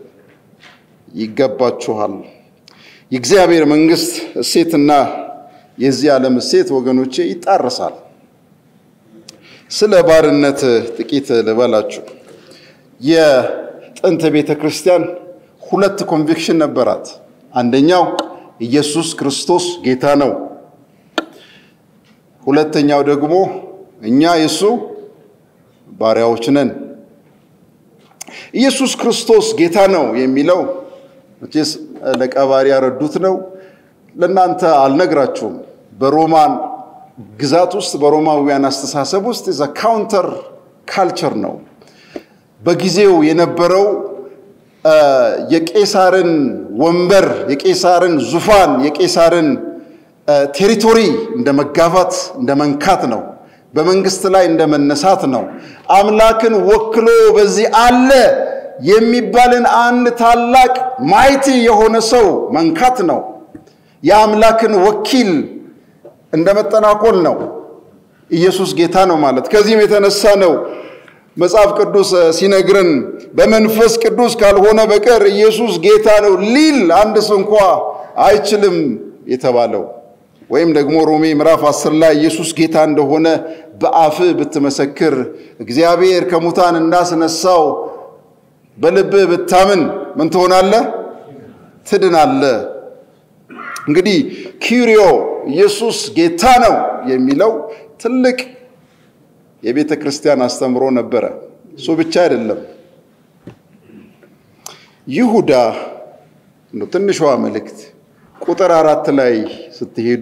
ይገባችኋል። የእግዚአብሔር መንግስት እሴትና የዚህ ዓለም እሴት ወገኖቼ ይጣረሳል። ስለ ባርነት ጥቂት ልበላችሁ። የጥንት ቤተ ክርስቲያን ሁለት ኮንቪክሽን ነበራት። አንደኛው ኢየሱስ ክርስቶስ ጌታ ነው። ሁለተኛው ደግሞ እኛ የእሱ ባሪያዎች ነን። ኢየሱስ ክርስቶስ ጌታ ነው የሚለው መቼስ ለቀባሪ ያረዱት ነው። ለእናንተ አልነግራችሁም። በሮማን ግዛት ውስጥ በሮማውያን አስተሳሰብ ውስጥ ዘ ካውንተር ካልቸር ነው። በጊዜው የነበረው የቄሳርን ወንበር፣ የቄሳርን ዙፋን፣ የቄሳርን ቴሪቶሪ እንደ መጋፋት እንደ መንካት ነው። በመንግስት ላይ እንደ መነሳት ነው። አምላክን ወክሎ በዚህ አለ የሚባልን አንድ ታላቅ ማይቲ የሆነ ሰው መንካት ነው። የአምላክን ወኪል እንደ መጠናኮል ነው። ኢየሱስ ጌታ ነው ማለት ከዚህም የተነሳ ነው መጽሐፍ ቅዱስ ሲነግረን በመንፈስ ቅዱስ ካልሆነ በቀር ኢየሱስ ጌታ ነው ሊል አንድ ስንኳ አይችልም የተባለው። ወይም ደግሞ ሮሜ ምዕራፍ 10 ላይ ኢየሱስ ጌታ እንደሆነ በአፍ ብትመሰክር እግዚአብሔር ከሙታን እንዳስነሳው በልብህ ብታምን ምን ትሆናለህ? ትድናለህ። እንግዲህ ኪሪዮ ኢየሱስ ጌታ ነው የሚለው ትልቅ የቤተ ክርስቲያን አስተምሮ ነበረ። እሱ ብቻ አይደለም። ይሁዳ ነው ትንሿ መልእክት ቁጥር አራት ላይ ስትሄዱ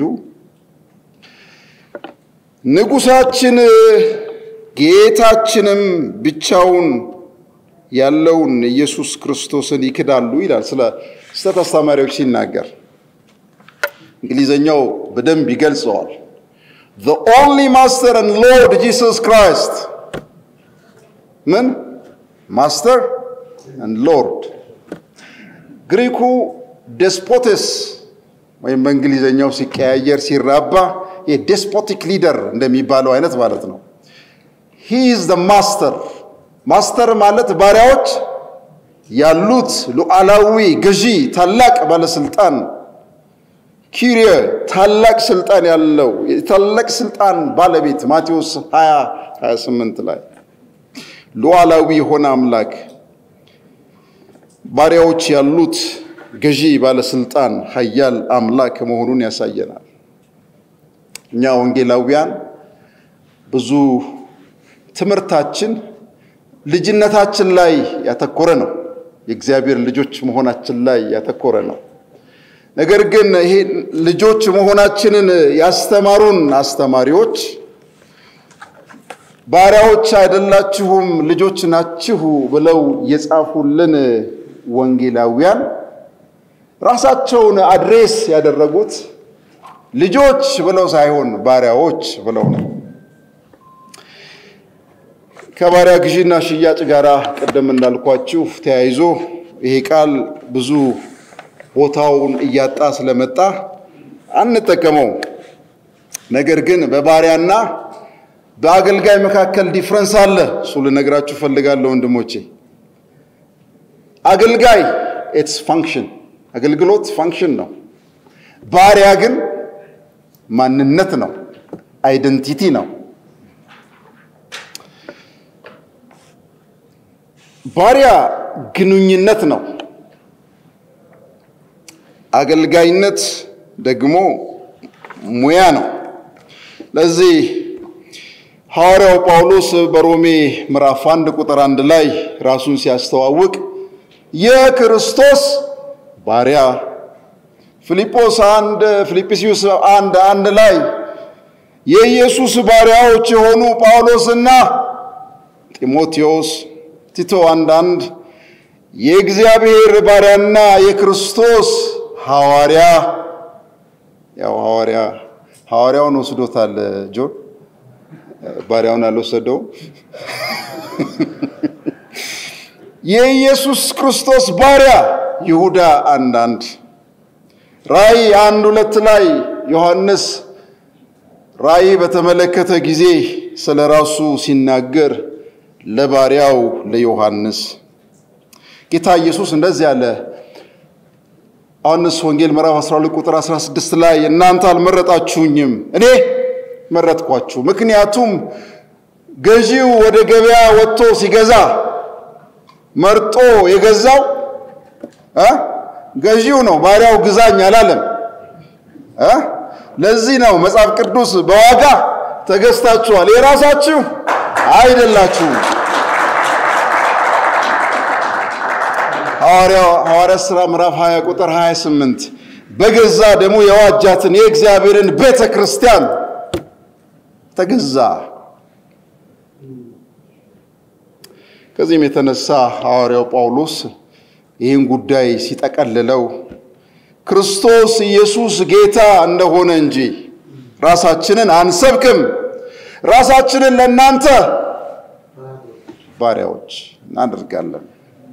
ንጉሳችን ጌታችንም ብቻውን ያለውን ኢየሱስ ክርስቶስን ይክዳሉ ይላል። ስለ ስህተት አስተማሪዎች ሲናገር እንግሊዘኛው በደንብ ይገልጸዋል። the only master and lord Jesus Christ ምን ማስተር and lord ግሪኩ ዴስፖቴስ ወይም በእንግሊዘኛው ሲቀያየር ሲራባ የዴስፖቲክ ሊደር እንደሚባለው አይነት ማለት ነው። ሂ ኢዝ ዘ ማስተር ማስተር ማለት ባሪያዎች ያሉት ሉዓላዊ ገዢ ታላቅ ባለስልጣን ኪሪየ ታላቅ ስልጣን ያለው የታላቅ ስልጣን ባለቤት ማቴዎስ 20 28 ላይ ሉዓላዊ የሆነ አምላክ ባሪያዎች ያሉት ገዢ ባለስልጣን ኃያል አምላክ መሆኑን ያሳየናል። እኛ ወንጌላውያን ብዙ ትምህርታችን ልጅነታችን ላይ ያተኮረ ነው። የእግዚአብሔር ልጆች መሆናችን ላይ ያተኮረ ነው። ነገር ግን ይሄ ልጆች መሆናችንን ያስተማሩን አስተማሪዎች ባሪያዎች አይደላችሁም ልጆች ናችሁ ብለው የጻፉልን ወንጌላውያን ራሳቸውን አድሬስ ያደረጉት ልጆች ብለው ሳይሆን ባሪያዎች ብለው ነው። ከባሪያ ግዢና ሽያጭ ጋር ቅድም እንዳልኳችሁ ተያይዞ ይሄ ቃል ብዙ ቦታውን እያጣ ስለመጣ አንጠቀመው። ነገር ግን በባሪያና በአገልጋይ መካከል ዲፍረንስ አለ። እሱ ልነግራችሁ ፈልጋለሁ ወንድሞቼ። አገልጋይ ኢትስ ፋንክሽን አገልግሎት ፋንክሽን ነው። ባሪያ ግን ማንነት ነው፣ አይደንቲቲ ነው። ባሪያ ግንኙነት ነው። አገልጋይነት ደግሞ ሙያ ነው። ለዚህ ሐዋርያው ጳውሎስ በሮሜ ምዕራፍ አንድ ቁጥር አንድ ላይ ራሱን ሲያስተዋውቅ የክርስቶስ ባሪያ ፊልጶስ አንድ ፊልጵስዩስ አንድ አንድ ላይ የኢየሱስ ባሪያዎች የሆኑ ጳውሎስና ጢሞቴዎስ ቲቶ አንድ አንድ የእግዚአብሔር ባሪያና የክርስቶስ ሐዋርያ ያው ሐዋርያ ሐዋርያውን ወስዶታል ጆን ባሪያውን አልወሰደውም። የኢየሱስ ክርስቶስ ባሪያ ይሁዳ አንድ አንድ ራእይ አንድ ሁለት ላይ ዮሐንስ ራእይ በተመለከተ ጊዜ ስለ ራሱ ሲናገር ለባሪያው ለዮሐንስ ጌታ ኢየሱስ እንደዚህ አለ። ዮሐንስ ወንጌል ምዕራፍ 12 ቁጥር 16 ላይ እናንተ አልመረጣችሁኝም፣ እኔ መረጥኳችሁ። ምክንያቱም ገዢው ወደ ገበያ ወጥቶ ሲገዛ መርጦ የገዛው እ ገዢው ነው። ባሪያው ግዛኝ አላለም እ ለዚህ ነው መጽሐፍ ቅዱስ በዋጋ ተገዝታችኋል፣ የራሳችሁ አይደላችሁም። ሐዋርያ ሥራ ምዕራፍ 20 ቁጥር 28 በገዛ ደሙ የዋጃትን የእግዚአብሔርን ቤተ ክርስቲያን ተገዛ። ከዚህም የተነሳ ሐዋርያው ጳውሎስ ይህን ጉዳይ ሲጠቀልለው ክርስቶስ ኢየሱስ ጌታ እንደሆነ እንጂ ራሳችንን አንሰብክም፣ ራሳችንን ለእናንተ ባሪያዎች እናደርጋለን።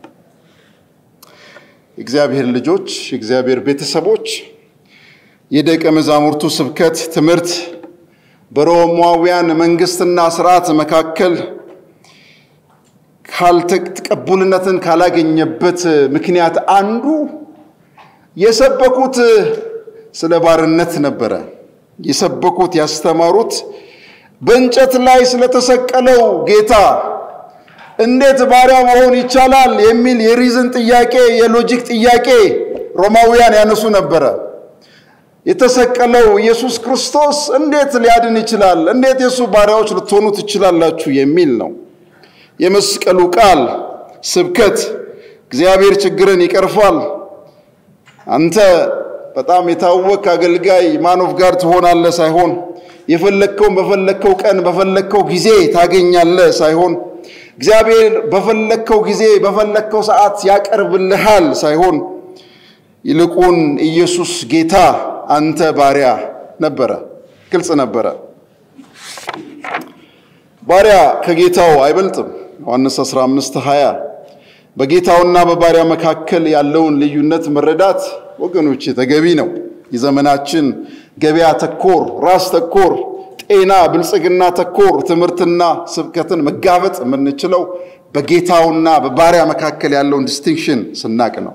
የእግዚአብሔር ልጆች፣ የእግዚአብሔር ቤተሰቦች የደቀ መዛሙርቱ ስብከት ትምህርት በሮማውያን መንግስትና ስርዓት መካከል ካልተቀቡልነትን ካላገኘበት ምክንያት አንዱ የሰበኩት ስለ ባርነት ነበረ። የሰበኩት ያስተማሩት በእንጨት ላይ ስለተሰቀለው ጌታ እንዴት ባሪያ መሆን ይቻላል የሚል የሪዝን ጥያቄ፣ የሎጂክ ጥያቄ ሮማውያን ያነሱ ነበረ። የተሰቀለው ኢየሱስ ክርስቶስ እንዴት ሊያድን ይችላል? እንዴት የእሱ ባሪያዎች ልትሆኑ ትችላላችሁ? የሚል ነው። የመስቀሉ ቃል ስብከት እግዚአብሔር ችግርን ይቀርፋል፣ አንተ በጣም የታወቅ አገልጋይ ማኖፍ ጋር ትሆናለህ ሳይሆን የፈለግከውን በፈለግከው ቀን በፈለግከው ጊዜ ታገኛለህ ሳይሆን እግዚአብሔር በፈለግከው ጊዜ በፈለግከው ሰዓት ያቀርብልሃል ሳይሆን ይልቁን ኢየሱስ ጌታ አንተ ባሪያ ነበረ። ግልጽ ነበረ። ባሪያ ከጌታው አይበልጥም። ዮሐንስ 15 20 በጌታውና በባሪያ መካከል ያለውን ልዩነት መረዳት ወገኖች ተገቢ ነው። የዘመናችን ገበያ ተኮር፣ ራስ ተኮር፣ ጤና፣ ብልጽግና ተኮር ትምህርትና ስብከትን መጋበጥ የምንችለው በጌታውና በባሪያ መካከል ያለውን ዲስቲንክሽን ስናቅ ነው።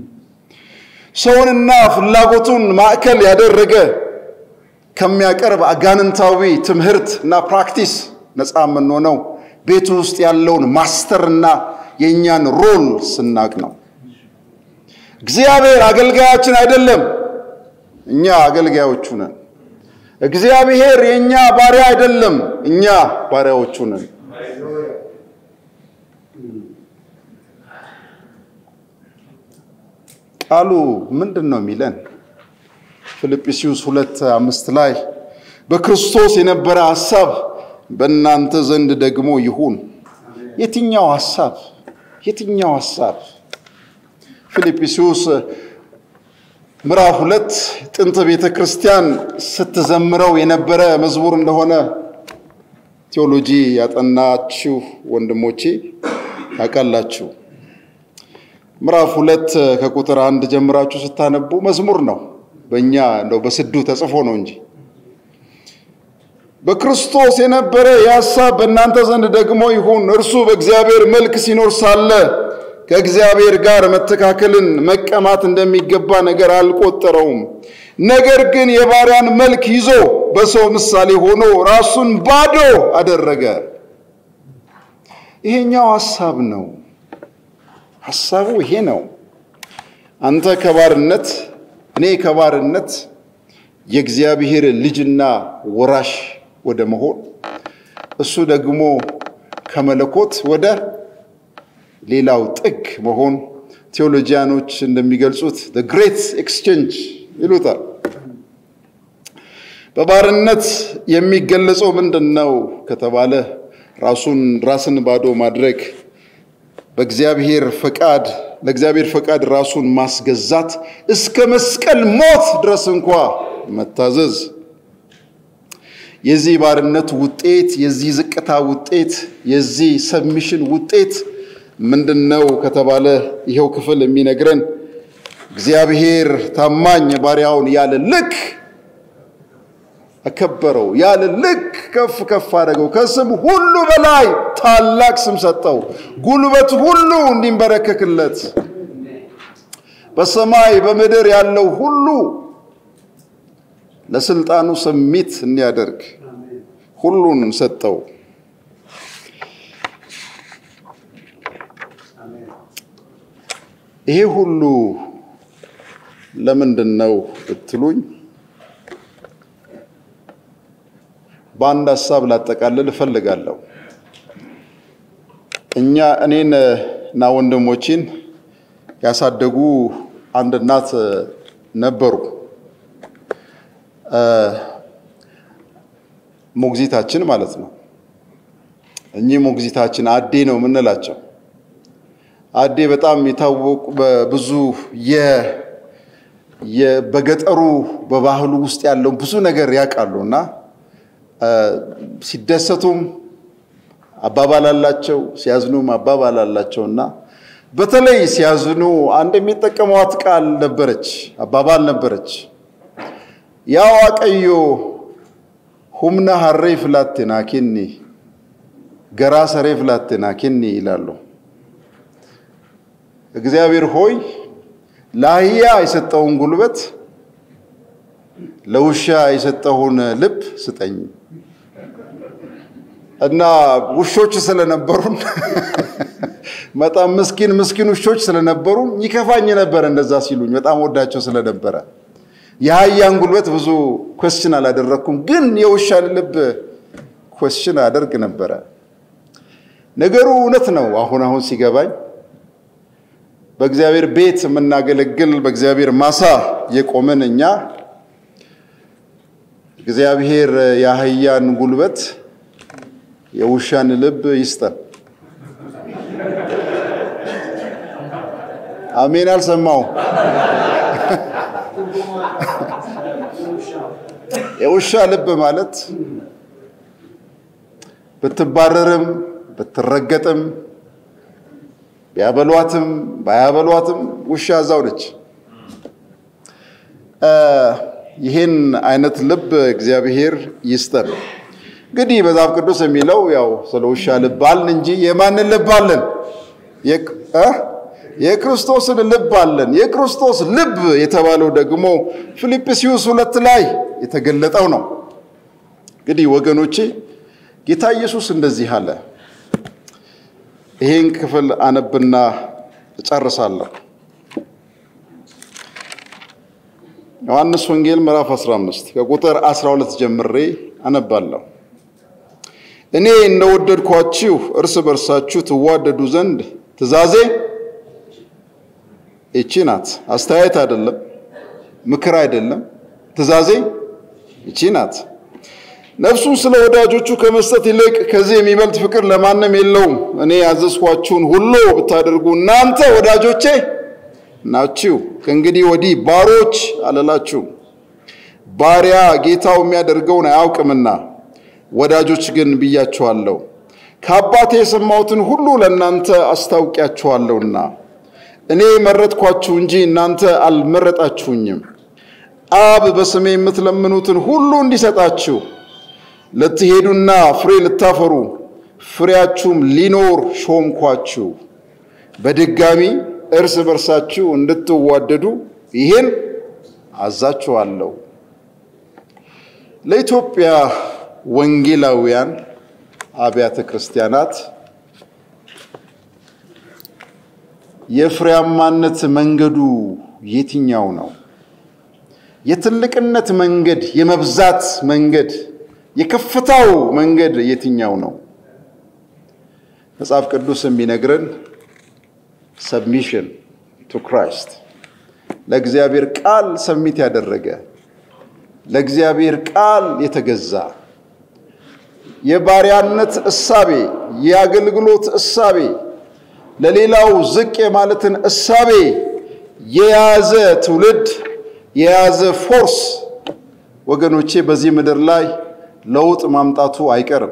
ሰውንና ፍላጎቱን ማዕከል ያደረገ ከሚያቀርብ አጋንንታዊ ትምህርት እና ፕራክቲስ ነፃ የምንሆነው ቤቱ ውስጥ ያለውን ማስተርና የእኛን ሮል ስናቅ ነው። እግዚአብሔር አገልጋያችን አይደለም፣ እኛ አገልጋዮቹ ነን። እግዚአብሔር የእኛ ባሪያ አይደለም፣ እኛ ባሪያዎቹ ነን። ቃሉ ምንድን ነው የሚለን? ፊልጵስዩስ ሁለት አምስት ላይ በክርስቶስ የነበረ ሐሳብ በእናንተ ዘንድ ደግሞ ይሁን። የትኛው ሐሳብ? የትኛው ሐሳብ? ፊልጵስዩስ ምዕራፍ ሁለት ጥንት ቤተ ክርስቲያን ስትዘምረው የነበረ መዝሙር እንደሆነ ቴዎሎጂ ያጠናችሁ ወንድሞቼ ታውቃላችሁ። ምዕራፍ ሁለት ከቁጥር አንድ ጀምራችሁ ስታነቡ መዝሙር ነው። በእኛ እንደው በስዱ ተጽፎ ነው እንጂ በክርስቶስ የነበረ የሐሳብ በእናንተ ዘንድ ደግሞ ይሁን። እርሱ በእግዚአብሔር መልክ ሲኖር ሳለ ከእግዚአብሔር ጋር መተካከልን መቀማት እንደሚገባ ነገር አልቆጠረውም። ነገር ግን የባሪያን መልክ ይዞ በሰው ምሳሌ ሆኖ ራሱን ባዶ አደረገ። ይሄኛው ሐሳብ ነው። ሐሳቡ ይሄ ነው። አንተ ከባርነት እኔ ከባርነት የእግዚአብሔር ልጅና ወራሽ ወደ መሆን እሱ ደግሞ ከመለኮት ወደ ሌላው ጥግ መሆን ቴዎሎጂያኖች እንደሚገልጹት ግሬት ኤክስቼንጅ ይሉታል። በባርነት የሚገለጸው ምንድን ነው ከተባለ ራሱን ራስን ባዶ ማድረግ በእግዚአብሔር ፈቃድ ለእግዚአብሔር ፈቃድ ራሱን ማስገዛት እስከ መስቀል ሞት ድረስ እንኳ መታዘዝ የዚህ ባርነት ውጤት የዚህ ዝቅታ ውጤት የዚህ ሰብሚሽን ውጤት ምንድን ነው ከተባለ ይኸው ክፍል የሚነግረን እግዚአብሔር ታማኝ ባሪያውን ያለ ልክ አከበረው፣ ያለ ልክ ከፍ ከፍ አደረገው፣ ከስም ሁሉ በላይ ታላቅ ስም ሰጠው፣ ጉልበት ሁሉ እንዲንበረከክለት በሰማይ በምድር ያለው ሁሉ ለስልጣኑ ስሚት እንዲያደርግ ሁሉን ሰጠው። ይሄ ሁሉ ለምንድን ነው ብትሉኝ በአንድ ሀሳብ ላጠቃልል እፈልጋለሁ። እኛ እኔን እና ወንድሞችን ያሳደጉ አንድ እናት ነበሩ። ሞግዚታችን ማለት ነው። እኚህ ሞግዚታችን አዴ ነው የምንላቸው። አዴ በጣም የታወቁ በብዙ በገጠሩ በባህሉ ውስጥ ያለውን ብዙ ነገር ያውቃሉ እና ሲደሰቱም አባባል አላቸው፣ ሲያዝኑም አባባል አላቸው እና በተለይ ሲያዝኑ አንድ የሚጠቀሟት ቃል ነበረች፣ አባባል ነበረች። ያ ዋቀዮ ሁምና ሀሬ ፍላቴና ኬኒ ገራ ሰሬ ፍላቴና ኬኒ ይላሉ። እግዚአብሔር ሆይ ለአህያ የሰጠውን ጉልበት ለውሻ የሰጠውን ልብ ስጠኝ እና ውሾች ስለነበሩን በጣም ምስኪን ምስኪን ውሾች ስለነበሩን ይከፋኝ ነበር እንደዛ ሲሉኝ፣ በጣም ወዳቸው ስለነበረ የአህያን ጉልበት ብዙ ኮስችን አላደረግኩም፣ ግን የውሻን ልብ ኮስችን አደርግ ነበረ። ነገሩ እውነት ነው። አሁን አሁን ሲገባኝ በእግዚአብሔር ቤት የምናገለግል በእግዚአብሔር ማሳ የቆምን እኛ እግዚአብሔር የአህያን ጉልበት የውሻን ልብ ይስጠን። አሜን። አልሰማው የውሻ ልብ ማለት ብትባረርም ብትረገጥም ቢያበሏትም ባያበሏትም ውሻ እዛው ነች። ይህን አይነት ልብ እግዚአብሔር ይስጠን። እንግዲህ መጽሐፍ ቅዱስ የሚለው ያው ስለ ውሻ ልብ አልን እንጂ የማንን ልብ አለን? የክርስቶስን ልብ አለን። የክርስቶስ ልብ የተባለው ደግሞ ፊልጵስዩስ ሁለት ላይ የተገለጠው ነው። እንግዲህ ወገኖቼ ጌታ ኢየሱስ እንደዚህ አለ። ይሄን ክፍል አነብና እጨርሳለሁ። ዮሐንስ ወንጌል ምዕራፍ 15 ከቁጥር 12 ጀምሬ አነባለሁ። እኔ እንደወደድኳችሁ እርስ በርሳችሁ ትዋደዱ ዘንድ ትእዛዜ ይቺ ናት። አስተያየት አይደለም፣ ምክር አይደለም፣ ትእዛዜ ይቺ ናት። ነፍሱን ስለ ወዳጆቹ ከመስጠት ይልቅ ከዚህ የሚበልጥ ፍቅር ለማንም የለውም። እኔ ያዘዝኳችሁን ሁሉ ብታደርጉ እናንተ ወዳጆቼ ናችሁ። ከእንግዲህ ወዲህ ባሮች አልላችሁም፣ ባሪያ ጌታው የሚያደርገውን አያውቅምና፣ ወዳጆች ግን ብያችኋለሁ። ከአባቴ የሰማሁትን ሁሉ ለእናንተ አስታውቂያችኋለሁና። እኔ መረጥኳችሁ እንጂ እናንተ አልመረጣችሁኝም። አብ በስሜ የምትለምኑትን ሁሉ እንዲሰጣችሁ ልትሄዱና ፍሬ ልታፈሩ ፍሬያችሁም ሊኖር ሾምኳችሁ። በድጋሚ እርስ በርሳችሁ እንድትዋደዱ ይህን አዛችኋለሁ። ለኢትዮጵያ ወንጌላውያን አብያተ ክርስቲያናት የፍሬያማነት መንገዱ የትኛው ነው? የትልቅነት መንገድ፣ የመብዛት መንገድ፣ የከፍታው መንገድ የትኛው ነው? መጽሐፍ ቅዱስ የሚነግረን ሰብሚሽን ቱ ክራይስት ለእግዚአብሔር ቃል ሰሚት ያደረገ ለእግዚአብሔር ቃል የተገዛ የባሪያነት እሳቤ፣ የአገልግሎት እሳቤ፣ ለሌላው ዝቅ የማለትን እሳቤ የያዘ ትውልድ የያዘ ፎርስ ወገኖቼ በዚህ ምድር ላይ ለውጥ ማምጣቱ አይቀርም።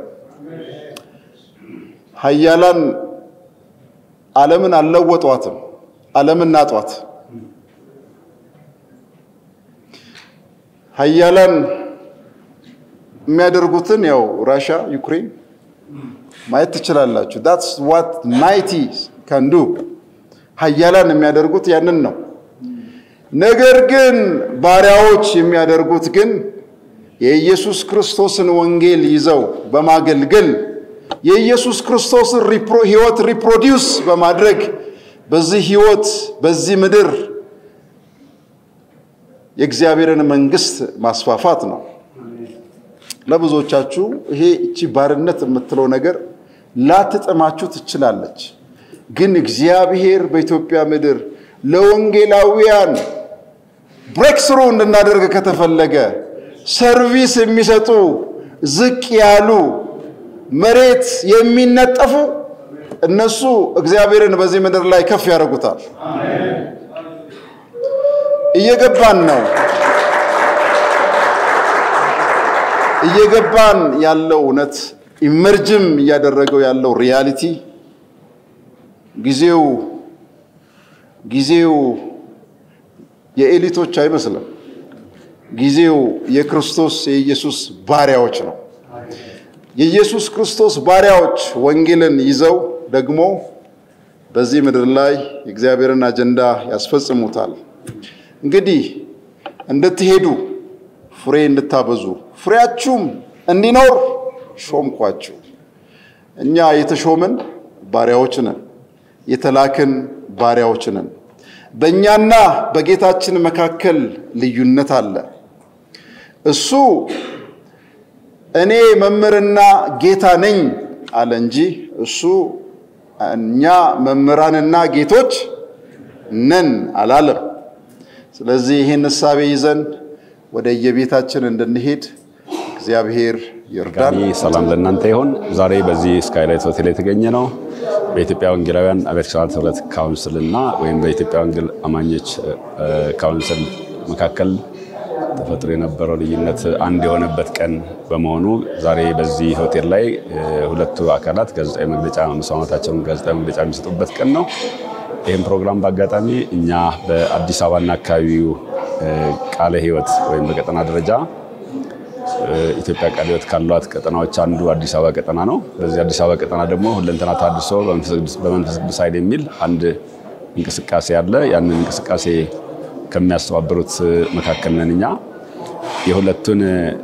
ሀያላን ዓለምን አልለወጧትም፣ ዓለምን ናጧት። ሀያላን የሚያደርጉትን ያው ራሻ ዩክሬን ማየት ትችላላችሁ። ዳትስ ዋት ማይቲ ካንዱ ሀያላን የሚያደርጉት ያንን ነው። ነገር ግን ባሪያዎች የሚያደርጉት ግን የኢየሱስ ክርስቶስን ወንጌል ይዘው በማገልገል የኢየሱስ ክርስቶስን ሕይወት ሪፕሮዲውስ በማድረግ በዚህ ሕይወት በዚህ ምድር የእግዚአብሔርን መንግስት ማስፋፋት ነው። ለብዙዎቻችሁ ይሄ እቺ ባርነት የምትለው ነገር ላትጥማችሁ ትችላለች። ግን እግዚአብሔር በኢትዮጵያ ምድር ለወንጌላውያን ብሬክስሩ እንድናደርግ ከተፈለገ ሰርቪስ የሚሰጡ ዝቅ ያሉ መሬት የሚነጠፉ እነሱ እግዚአብሔርን በዚህ ምድር ላይ ከፍ ያደርጉታል። እየገባን ነው። እየገባን ያለው እውነት ኢመርጅም እያደረገው ያለው ሪያሊቲ ጊዜው ጊዜው የኤሊቶች አይመስልም። ጊዜው የክርስቶስ የኢየሱስ ባሪያዎች ነው። የኢየሱስ ክርስቶስ ባሪያዎች ወንጌልን ይዘው ደግሞ በዚህ ምድር ላይ የእግዚአብሔርን አጀንዳ ያስፈጽሙታል። እንግዲህ እንድትሄዱ ፍሬ እንድታበዙ ፍሬያችሁም እንዲኖር ሾምኳችሁ። እኛ የተሾምን ባሪያዎች ነን፣ የተላክን ባሪያዎች ነን። በእኛና በጌታችን መካከል ልዩነት አለ። እሱ እኔ መምህርና ጌታ ነኝ አለ እንጂ እሱ እኛ መምህራንና ጌቶች ነን አላለም። ስለዚህ ይህን እሳቤ ይዘን ወደ የቤታችን እንድንሄድ እግዚአብሔር ይርዳን። ድጋሚ ሰላም ለእናንተ ይሆን። ዛሬ በዚህ ስካይላይት ሆቴል የተገኘ ነው በኢትዮጵያ ወንጌላውያን አብያተ ክርስቲያናት ህብረት ካውንስል እና ወይም በኢትዮጵያ ወንጌል አማኞች ካውንስል መካከል ተፈጥሮ የነበረው ልዩነት አንድ የሆነበት ቀን በመሆኑ ዛሬ በዚህ ሆቴል ላይ ሁለቱ አካላት ጋዜጣዊ መግለጫ መስማማታቸውን ጋዜጣዊ መግለጫ የሚሰጡበት ቀን ነው። ይህም ፕሮግራም በአጋጣሚ እኛ በአዲስ አበባና አካባቢው ቃለ ሕይወት ወይም በቀጠና ደረጃ ኢትዮጵያ ቃለ ሕይወት ካሏት ቀጠናዎች አንዱ አዲስ አበባ ቀጠና ነው። በዚህ አዲስ አበባ ቀጠና ደግሞ ሁለንተና ታድሶ በመንፈስ ቅዱስ ኃይል የሚል አንድ እንቅስቃሴ አለ። ያንን እንቅስቃሴ ከሚያስተባብሩት መካከል ነን እኛ። የሁለቱን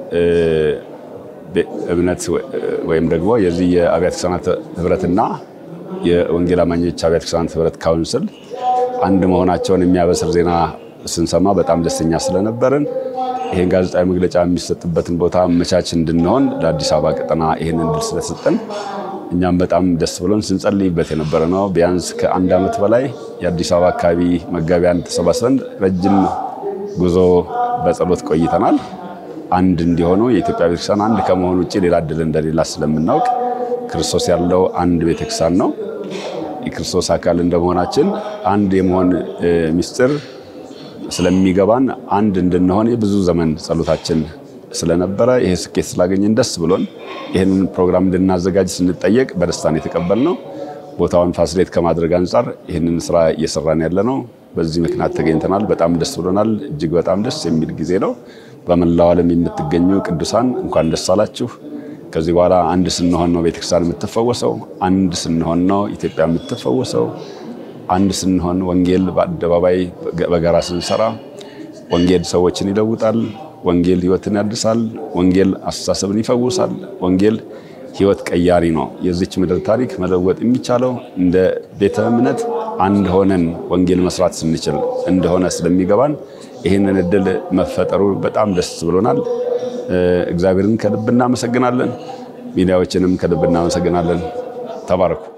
እምነት ወይም ደግሞ የዚህ የአብያተ ክርስቲያናት ህብረትና የወንጌል አማኞች አብያተ ክርስቲያናት ህብረት ካውንስል አንድ መሆናቸውን የሚያበስር ዜና ስንሰማ በጣም ደስተኛ ስለነበርን ይህን ጋዜጣዊ መግለጫ የሚሰጥበትን ቦታ መቻች እንድንሆን ለአዲስ አበባ ቀጠና ይህን እድል ስለሰጠን እኛም በጣም ደስ ብሎን ስንጸልይበት የነበረ ነው። ቢያንስ ከአንድ ዓመት በላይ የአዲስ አበባ አካባቢ መጋቢያን ተሰባስበን ረጅም ጉዞ በጸሎት ቆይተናል። አንድ እንዲሆኑ የኢትዮጵያ ቤተክርስቲያን አንድ ከመሆኑ ውጭ ሌላ እድል እንደሌላ ስለምናውቅ ክርስቶስ ያለው አንድ ቤተክርስቲያን ነው። የክርስቶስ አካል እንደመሆናችን አንድ የመሆን ምስጢር ስለሚገባን አንድ እንድንሆን የብዙ ዘመን ጸሎታችን ስለነበረ ይሄ ስኬት ስላገኘን ደስ ብሎን ይህንን ፕሮግራም እንድናዘጋጅ ስንጠየቅ በደስታን የተቀበልነው። ቦታውን ፋሲሌት ከማድረግ አንጻር ይህንን ስራ እየሰራን ያለ ነው። በዚህ ምክንያት ተገኝተናል። በጣም ደስ ብሎናል። እጅግ በጣም ደስ የሚል ጊዜ ነው። በመላው ዓለም የምትገኙ ቅዱሳን እንኳን ደስ አላችሁ። ከዚህ በኋላ አንድ ስንሆን ነው ቤተክርስቲያን የምትፈወሰው። አንድ ስንሆን ነው ኢትዮጵያ የምትፈወሰው። አንድ ስንሆን ወንጌል በአደባባይ በጋራ ስንሰራ ወንጌል ሰዎችን ይለውጣል። ወንጌል ሕይወትን ያድሳል። ወንጌል አስተሳሰብን ይፈውሳል። ወንጌል ሕይወት ቀያሪ ነው። የዚች ምድር ታሪክ መለወጥ የሚቻለው እንደ ቤተ እምነት አንድ ሆነን ወንጌል መስራት ስንችል እንደሆነ ስለሚገባን ይህንን እድል መፈጠሩ በጣም ደስ ብሎናል። እግዚአብሔርን ከልብ እናመሰግናለን። ሚዲያዎችንም ከልብ እናመሰግናለን። ተባረኩ።